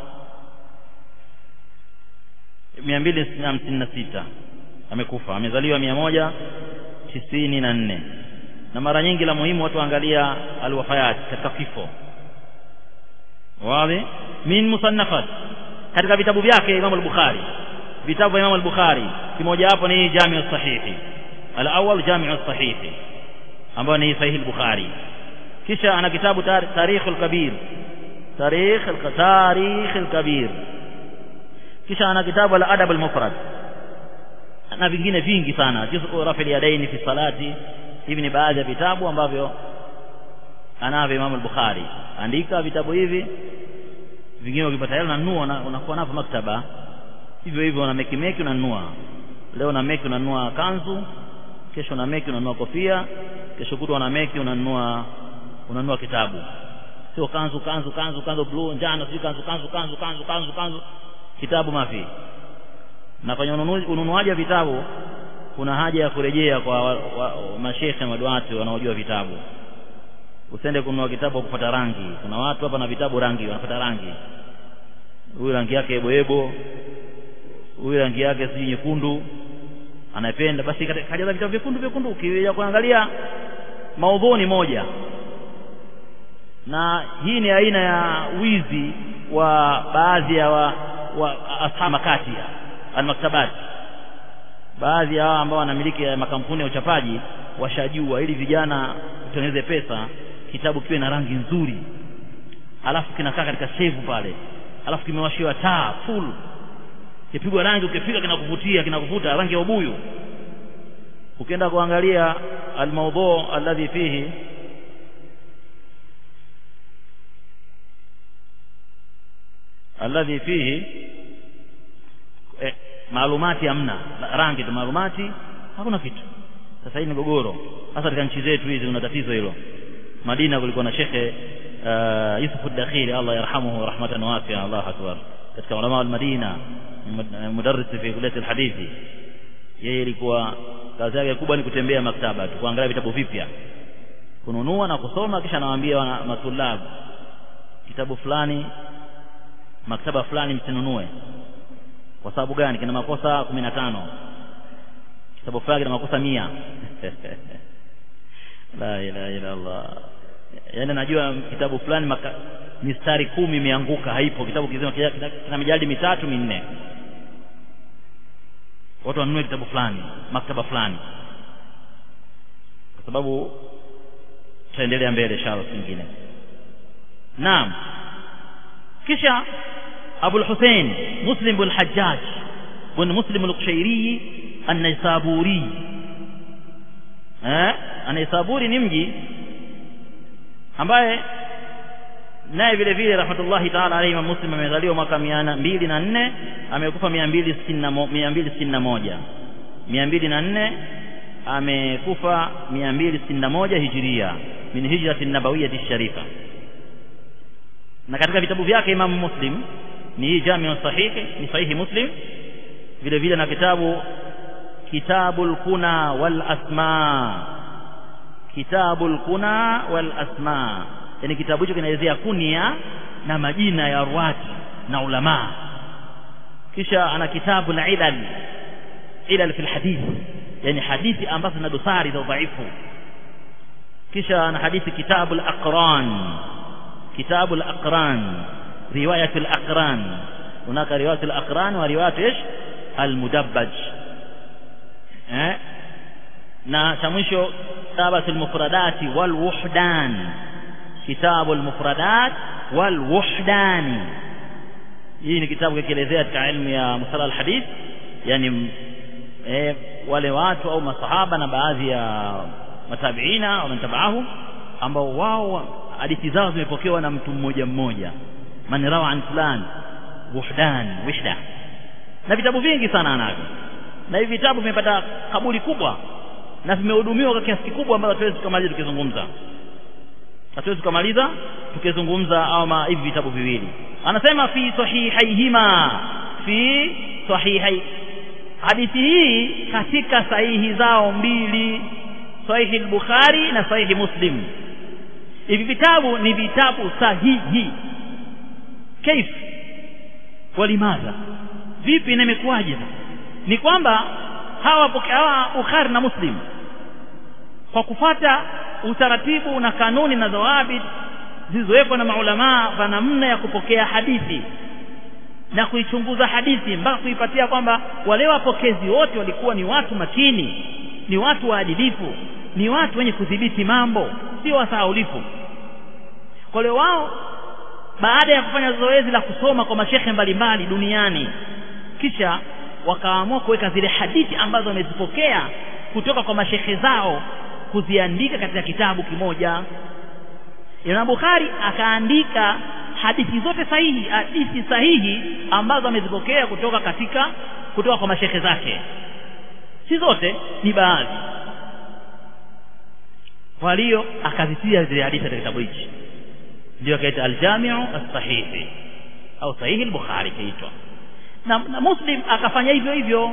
256 amekufa amezaliwa 194 na mara nyingi la muhimu watu waangalia alwafayat katika kifo wazi min musannafat katika vitabu vyake Imam al-Bukhari vitabu vya Imam al-Bukhari kimoja hapo ni Jami' sahihi al-awwal Jami' sahihi ambayo ni Sahih al-Bukhari kisha ana kitabu Tarikh al-Kabir Tarikh al-Tarikh al-Kabir kisha ana kitabu al-Adab al-Mufrad na vingine vingi sana juz'u rafi al-yadaini fi salati hivi ni baadhi ya vitabu ambavyo anavyo Imam al-Bukhari andika vitabu hivi vingine ukipata hela unanunua unakuwa navyo maktaba hivyo hivyo una meki meki unanunua leo na meki unanunua kanzu kesho na meki unanunua kofia kesho kutwa na meki unanunua unanunua kitabu sio kanzu kanzu kanzu kanzu blue njano sio kanzu kanzu kanzu kanzu kanzu kanzu kitabu mafi na kwenye ununuaji wa vitabu kuna haja ya kurejea kwa wa, wa, mashekhe maduati wanaojua vitabu usende kununua kitabu kupata rangi kuna watu hapa na vitabu rangi wanapata rangi huyu rangi yake eboebo huyu rangi yake si nyekundu anapenda basi kajaza vitabu vyekundu vyekundu ukija kuangalia maudhui moja na hii ni aina ya wizi wa baadhi ya wa, wa ashamakati almaktabati baadhi ya hao ambao wanamiliki makampuni ya uchapaji washajua ili vijana utengeneze pesa kitabu kiwe na rangi nzuri alafu kinakaa katika sevu pale alafu kimewashiwa taa full kipigwa rangi ukifika kinakuvutia kinakuvuta rangi ya ubuyu ukienda kuangalia almawdhu alladhi fihi alladhi fihi eh, maalumati hamna rangi tu maalumati hakuna kitu sasa hii ni gogoro hasa katika nchi zetu hizi kuna tatizo hilo Madina kulikuwa na shekhe uh, Yusuf ad-Dakhili Allah yarhamuhu rahmatan wasi'a Allah akbar katika ulama wa Madina mudarris fi kulliyat al-hadithi yeye ilikuwa kazi yake kubwa ni kutembea maktaba tu kuangalia vitabu vipya kununua na kusoma kisha anawaambia matulabu kitabu fulani maktaba fulani msinunue kwa sababu gani kina makosa kumi na tano kitabu fulani kina makosa mia la ilaha illa Allah yaani najua kitabu fulani maka, mistari kumi imeanguka haipo kitabu kizima kina, kina, kina mijadi mitatu minne watu wanunue kitabu fulani maktaba fulani kwa sababu tutaendelea mbele inshallah nyingine naam kisha Abu al-Hussein Muslim bin Hajjaj bin Muslim al-Qushairi an-Naisaburi eh Anaisaburi ni mji ambaye naye vile vile rahmatullahi ta'ala alayhi Imam Muslim amezaliwa mwaka 204 amekufa 261 204 amekufa 261 hijiria min hijrati nabawiyyati sharifa na katika vitabu vyake Imam Muslim ni hii Jamiu Sahihi ni sahihi Muslim vile vile na kitabu Kitabul Kuna wal Asma Kitabul Kuna wal Asma yani kitabu hicho kinaelezea kunia na majina ya ruwati na ulama kisha ana kitabu la ilal ilal fil hadith yani hadithi ambazo zina dosari za udhaifu kisha ana hadithi kitabu al-aqran kitabu al-aqran riwayat al-aqran hunaka riwayat al-aqran wa riwayat ايش al-mudabbaj eh na cha mwisho kitabu al-mufradati wal wuhdan kitabu al-mufradat wal wuhdan hii ni kitabu kikielezea katika ilmu ya musala al-hadith yani eh, wale watu au masahaba na baadhi ya matabiina wamentabahu ambao wao hadithi zao zimepokewa na mtu mmoja mmoja man rawa an fulan wuhdan wihda na vitabu vingi sana anavyo na hivi vitabu vimepata kabuli kubwa na vimehudumiwa kwa kiasi kikubwa ambacho hatuwezi tukamaliza tukizungumza hatuwezi tukamaliza tukizungumza au hivi vitabu viwili anasema fi sahihaihima fi sahihai hadithi hii katika sahihi zao mbili sahihi al-Bukhari na sahihi Muslim hivi vitabu ni vitabu sahihi kaif walimadha vipi na imekuwaje ni kwamba hawa hawa Bukhari na Muslim kwa kufata utaratibu na kanuni na zawabit zilizowekwa na maulamaa kwa namna ya kupokea hadithi na kuichunguza hadithi mpaka kuipatia kwamba wale wapokezi wote walikuwa ni watu makini ni watu waadilifu ni watu wenye kudhibiti mambo sio wasahaulifu kwa hiyo wao baada ya kufanya zoezi la kusoma kwa mashehe mbalimbali duniani kisha wakaamua kuweka zile hadithi ambazo wamezipokea kutoka kwa mashehe zao kuziandika katika kitabu kimoja Imam Bukhari akaandika hadithi zote sahihi hadithi sahihi ambazo amezipokea kutoka katika kutoka kwa mashehe zake si zote ni baadhi kwa hiyo akazitia zile hadithi katika kitabu hichi ndio akaita al-Jami'u as-Sahihi au Sahihi al-Bukhari kaitwa na, na Muslim akafanya hivyo hivyo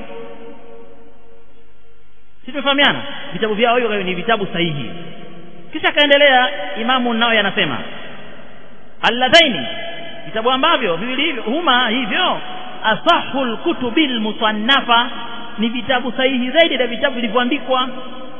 si tumefahamiana vitabu vyao hivyo ni vitabu sahihi kisha akaendelea Imamu Nawawi anasema alladhaini vitabu ambavyo viwili hivyo huma hivyo asahul kutubil musannafa ni vitabu sahihi zaidi na vitabu vilivyoandikwa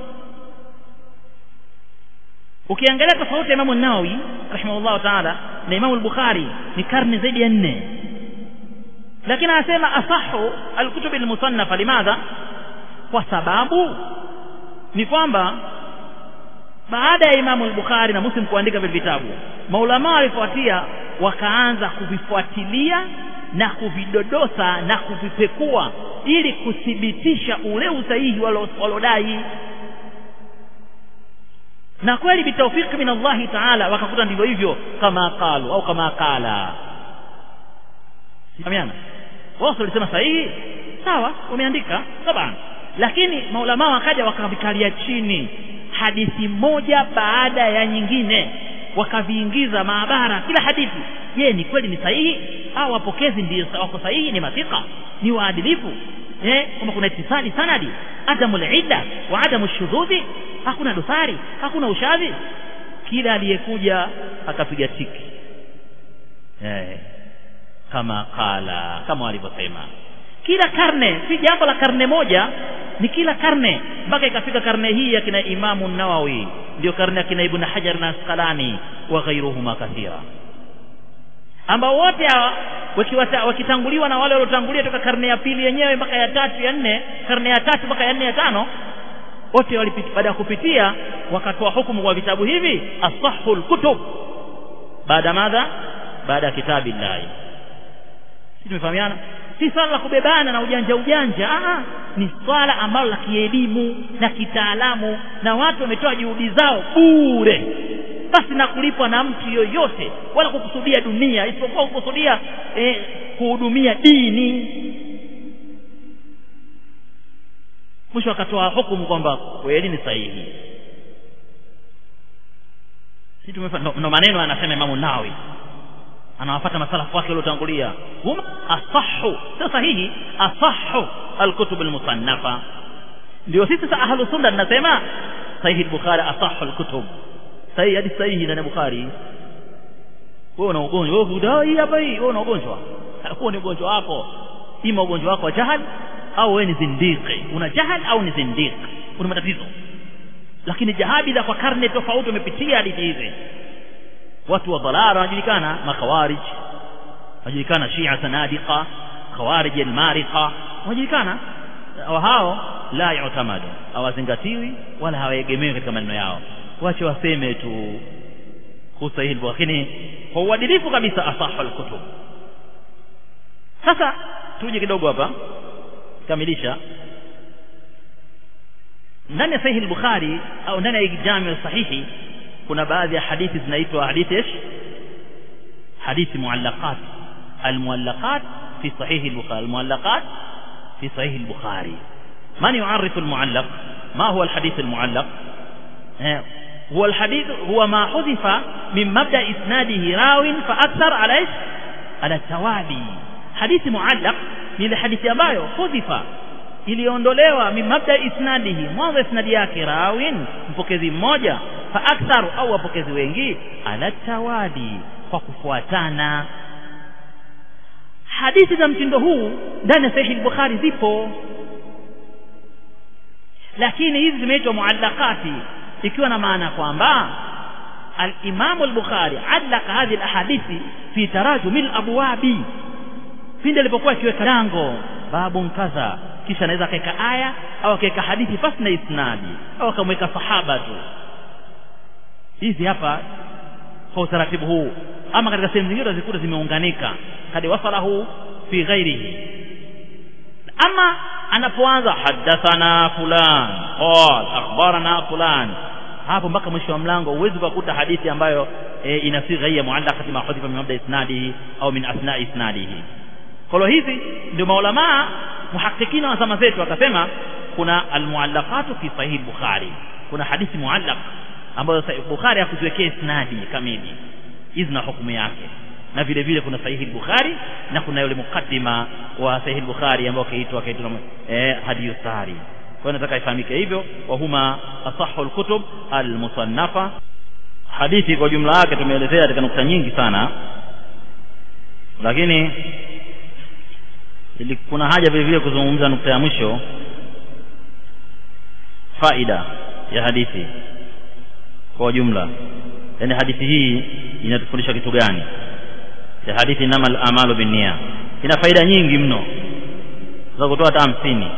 ukiangalia tofauti ya Imamu Nawawi rahimahullah taala na Imamu al-Bukhari ni karne zaidi ya nne lakini anasema asahu alkutub almusannafa limadha kwa sababu ni kwamba baada ya Imamu al-Bukhari na Muslim kuandika vile vitabu maulama walifuatia wakaanza kuvifuatilia na kuvidodosa na kuvipekua ili kuthibitisha ule usahihi walodai na kweli bitawfiki min Allah ta'ala wakakuta ndivyo hivyo kama qalu au kama qala Samiana wao walisema sahihi sawa wameandika taban lakini maulamaa wakaja wakavikalia chini hadithi moja baada ya nyingine wakaviingiza maabara kila hadithi je ni kweli ni sahihi au wapokezi ndio wako sahihi ni mathika ni waadilifu eh kama kuna itisali sanadi adamu ida wa adamu shudhudhi hakuna dosari hakuna ushadhi kila aliyekuja akapiga tiki eh kama kala kama walivyosema kila karne si jambo la karne moja ni kila karne mpaka ikafika karne hii ya kina Imamu Nawawi ndio karne ya kina Ibn Hajar na Asqalani wa ghairuhuma kathira ambao wote hawa wakitanguliwa na wale waliotangulia toka karne ya pili yenyewe mpaka ya tatu ya nne karne ya tatu mpaka ya nne ya tano wote baada ya kupitia wakatoa hukumu kwa vitabu hivi asahul kutub baada madha baada ya kitabillahi si tumefahamiana si swala la kubebana na ujanja ujanja Aa, ni swala ambalo la kielimu na kitaalamu na watu wametoa juhudi zao bure basi na kulipwa na mtu yoyote wala kukusudia dunia isipokuwa kukusudia eh, kuhudumia dini mwisho akatoa hukumu kwamba kweli ni sahihi si tumefa ndo maneno anasema Imamu Nawawi anawafata masalafu wake waliotangulia huma asahu sio sahihi asahu alkutub almusannafa ndio sisi sasa ahlu sunna tunasema sahihi al-bukhari asahu alkutub sahihi hadi sahihi ndani ya bukhari wewe una ugonjwa wewe hudai hapa hii wewe una ugonjwa huo ni ugonjwa wako ima ugonjwa wako wa jahal au wewe ni zindiki una jahal au ni zindiki una matatizo lakini jahabidha kwa karne tofauti umepitia hadithi hizi watu wa dhalala wanajulikana makhawarij wanajulikana shia sanadiqa khawarij almariqa wanajulikana hao la yutamadu hawazingatiwi wala hawaegemewi katika maneno yao wache waseme tu kuhusu hili lakini kwa uadilifu kabisa asahu alkutub sasa tuje kidogo hapa kamilisha ndani ya sahihi al-bukhari au ndani ya jami sahihi kuna baadhi ya hadithi zinaitwa hadithi ish hadithi muallaqat almuallaqat fi sahih al-bukhari almuallaqat fi sahih al-bukhari man yu'arrif al-muallaq ma huwa al-hadith al-muallaq هو الحديث هو ما حذف من مبدا اسناده راو فاكثر على ايش على التوالي حديث معلق ni ile hadithi ambayo hudhifa iliondolewa min mabda isnadihi mwanzo isnadi yake rawin mpokezi mmoja fa aktharu au wapokezi wengi ala tawali kwa kufuatana hadithi za mtindo huu ndani ya sahihi al-bukhari zipo lakini hizi zimeitwa muallaqati ikiwa na maana kwamba al-Imam al-Bukhari allaka hadhi al-ahadithi fi tarajum al-abwabi pindi alipokuwa akiweka lango babu kadha kisha anaweza akaweka aya au akaweka hadithi pasi na isnadi au akamweka sahaba tu hizi hapa kwa utaratibu huu ama katika sehemu zingine zikuta zimeunganika kadi wasalahu fi ghairihi ama anapoanza hadathana fulan qal akhbarana fulan hapo mpaka mwisho wa mlango uwezi kukuta hadithi ambayo e, ina sigha ya muallaqati ma hudhifa min mabda isnadihi au min asna isnadihi kwa hizi ndio maulama muhakikina wa zama zetu wakasema kuna almuallaqatu fi sahih bukhari kuna hadithi muallaq ambayo bukhari hakuziwekea isnadi kamili hizi na hukumu yake na vile vile kuna sahihi bukhari na kuna yule mukaddima wa sahihi bukhari ambao kaitwa kaitwa eh hadiyu sari kwa nataka ifahamike hivyo wa huma asahhu alkutub almusannafa hadithi kwa jumla yake tumeelezea katika nukta nyingi sana lakini ili kuna haja vile vile kuzungumza nukta ya mwisho faida ya hadithi kwa jumla yani hadithi hii inatufundisha kitu gani ya hadithi inamal amalu binnia ina faida nyingi mno za kutoa hata hamsini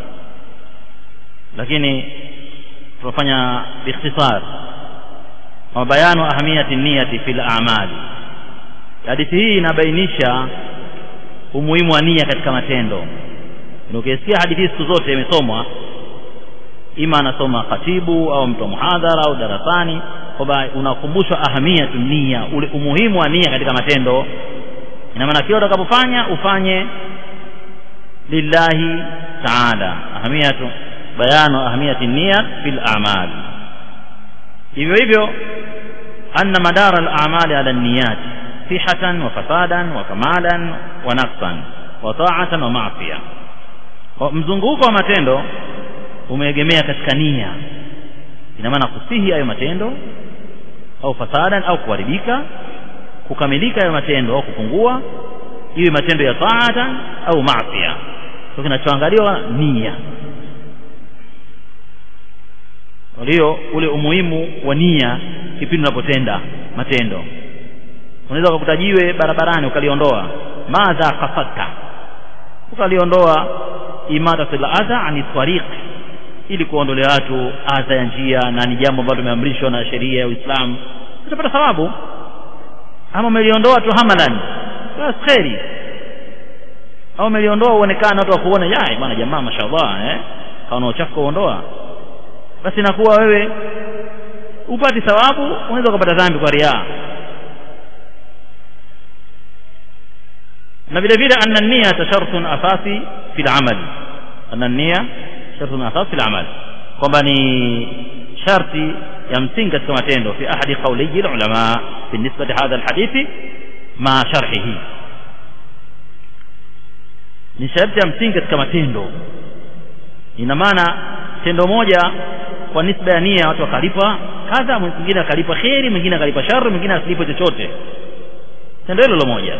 lakini tunafanya biikhtisar wa bayanu ahamiyati niyati fil a'mali hadithi hii inabainisha umuhimu wa nia katika matendo ukisikia hadithi siku zote imesomwa ima anasoma khatibu au mtu muhadhara au darasani kwamba unakumbushwa ahamiyatu nia ule umuhimu wa nia katika matendo ina maana kila utakapofanya ufanye lillahi taala ahamiyatu bayanu ahmiyati niyya fil a'mal hivyo hivyo anna madara al-a'mali ala an-niyyat sihatan wa fasadan wa kamalan wa naqsan wa ta'atan wa ma'siyah mzunguko wa matendo umeegemea katika nia ina maana kusihi hayo matendo au fasadan au kuharibika kukamilika hayo matendo au kupungua iwe matendo ya taatan au maasiya kwa kinachoangaliwa nia kwa hiyo ule umuhimu wa nia kipindi unapotenda matendo unaweza ukakutajiwe barabarani ukaliondoa madha kafatta ukaliondoa imatatul adha ani tariq ili kuondolea watu adha ya njia na ni jambo ambalo tumeamrishwa na sheria ya Uislamu utapata thawabu ama umeliondoa tu hamalan basi kheri au umeliondoa uonekane watu wakuone yai bwana jamaa mashallah eh kaona uchafu kuondoa basi inakuwa wewe upati thawabu unaweza ukapata dhambi kwa riaa na vile vile anna niyata shartun asasi fi al-amal anna niyya shartun asasi fi al-amal kwamba ni sharti ya msingi katika matendo fi ahadi qawliyi al-ulama بالنسبة لهذا الحديث مع شرحه ni sharti ya msingi katika matendo ina maana tendo moja kwa nisba ya nia watu wakalipa kadha mwingine akalipa kheri mwingine akalipa shari mwingine asilipe chochote tendo hilo lo moja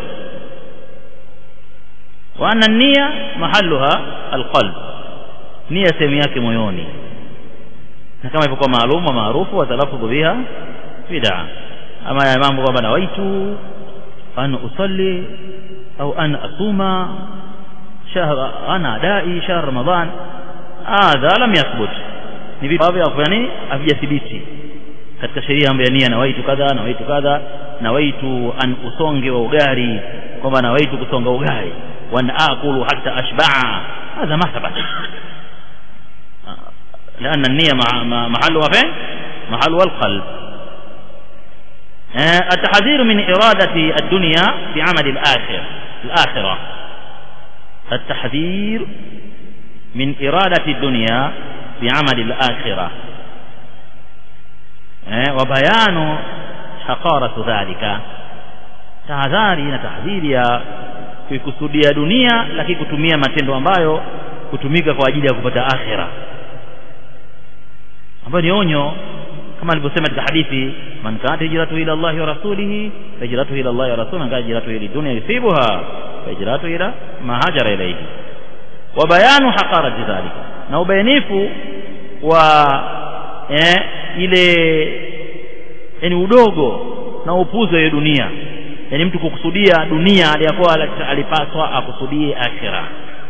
wa anna nia mahalluha alqalb nia sehemu yake moyoni na kama ilivyokuwa maalum wa maarufu wa talaffudhu biha bid'a ama ya mambo kwamba nawaitu an usalli au an asuma shahr ana dai shahr ramadan hadha lam yathbut ni vitu ambavyo yani havijathibiti katika sheria ambayo nia nawaitu kadha nawaitu kadha nawaitu an usonge wa ugari kwamba nawaitu kusonga ugari وأن آكل حتى أشبع هذا ما ثبت لأن النية محلها فين محلها القلب التحذير من إرادة الدنيا بعمل الآخر الآخرة التحذير من إرادة الدنيا بعمل الآخرة وبيان حقارة ذلك tahadhari na tahdhiri ya kuikusudia dunia lakini kutumia matendo ambayo kutumika kwa ajili ya kupata akhira ambayo ni onyo kama alivyosema katika hadithi man kanat hijratu ila Allah wa rasulihi hijratu ila Allah wa rasulihi man kanat hijratu ila dunya yusibuha hijratu ila ma hajara ilayhi wa bayanu haqarati dhalika na ubainifu wa eh, ile yani udogo na upuzi wa dunia yani mtu kukusudia dunia aliyakuwa alipaswa akusudie akhira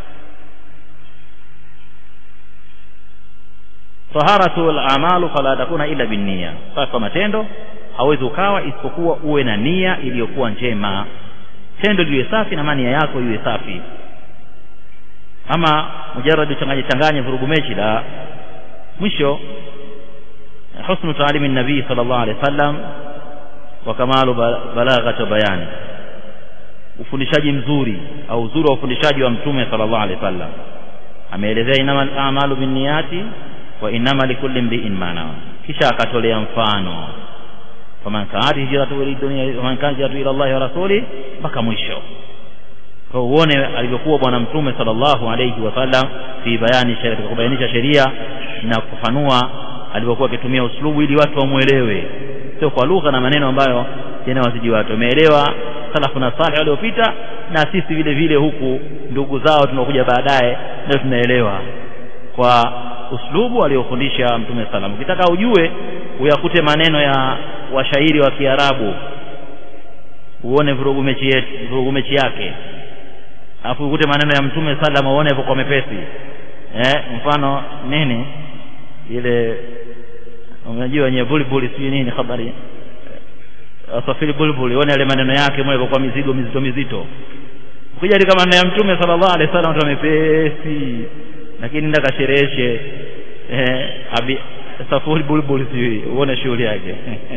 taharatu al-a'malu fala takuna illa binniya sasa matendo hawezi ukawa isipokuwa uwe na nia iliyokuwa njema tendo liwe safi na nia yako iwe safi ama mujarrad uchanganye changanye vurugu mechi la mwisho husnu taalimi nabii sallallahu alaihi wasallam wa kamalu balaghati bayani ufundishaji mzuri au uzuri wa ufundishaji wa mtume sallallahu alaihi wasallam ameelezea inama a'malu binniyati wa inama likulli imri'in ma nawa kisha akatolea mfano faman kanat hijratu ila dunya faman kanat hijratu ila Allah wa rasuli mpaka mwisho kwa uone alivyokuwa bwana mtume sallallahu alayhi wasallam fi bayani sheria kubainisha sheria na kufafanua alivyokuwa akitumia uslubu ili watu wamuelewe sio kwa lugha na maneno ambayo yanawazidi watu wameelewa salafu na salih waliopita na sisi vile vile huku ndugu zao tunakuja baadaye ndio tunaelewa kwa uslubu aliofundisha mtume salam ukitaka ujue uyakute maneno ya washairi wa Kiarabu uone vurugu mechi yetu vurugu mechi yake alafu ukute maneno ya mtume salam uone kwa mepesi eh mfano nini ile unajua wenye bulbuli sijui nini habari wasafiri bulbuli uone yale maneno yake moja kwa mizigo mizito mizito ukija katika maneno ya mtume sallallahu alaihi wasallam tu mepesi lakini nenda kashereheshe eh abi safuri bulbuli sijui uone shughuli yake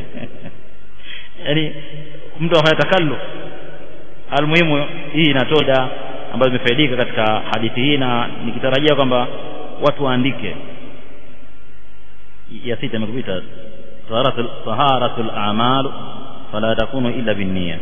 yani mtu afanya takallu almuhimu hii inatoda ambayo imefaidika katika hadithi hii na nikitarajia kwamba watu waandike ya sita imekupita taharatul taharatul a'mal fala takunu illa binniya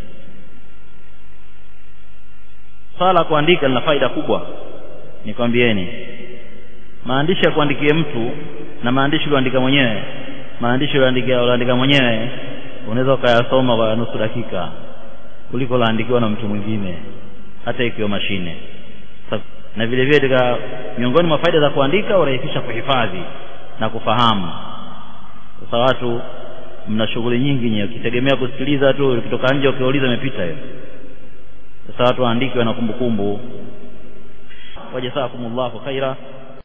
sala kuandika lina faida kubwa nikwambieni maandishi ya kuandikia mtu na maandishi ulioandika mwenyewe maandishi ulioandika ulioandika mwenyewe unaweza ukayasoma kwa nusu dakika kuliko laandikiwa na mtu mwingine hata ikiwa mashine na vile vile katika miongoni mwa faida za kuandika urahisisha kuhifadhi na kufahamu sasa watu mna shughuli nyingi nyewe ukitegemea kusikiliza tu ukitoka nje ukiuliza imepita hiyo sasa watu waandike wana kumbukumbu wajazakumullahu khaira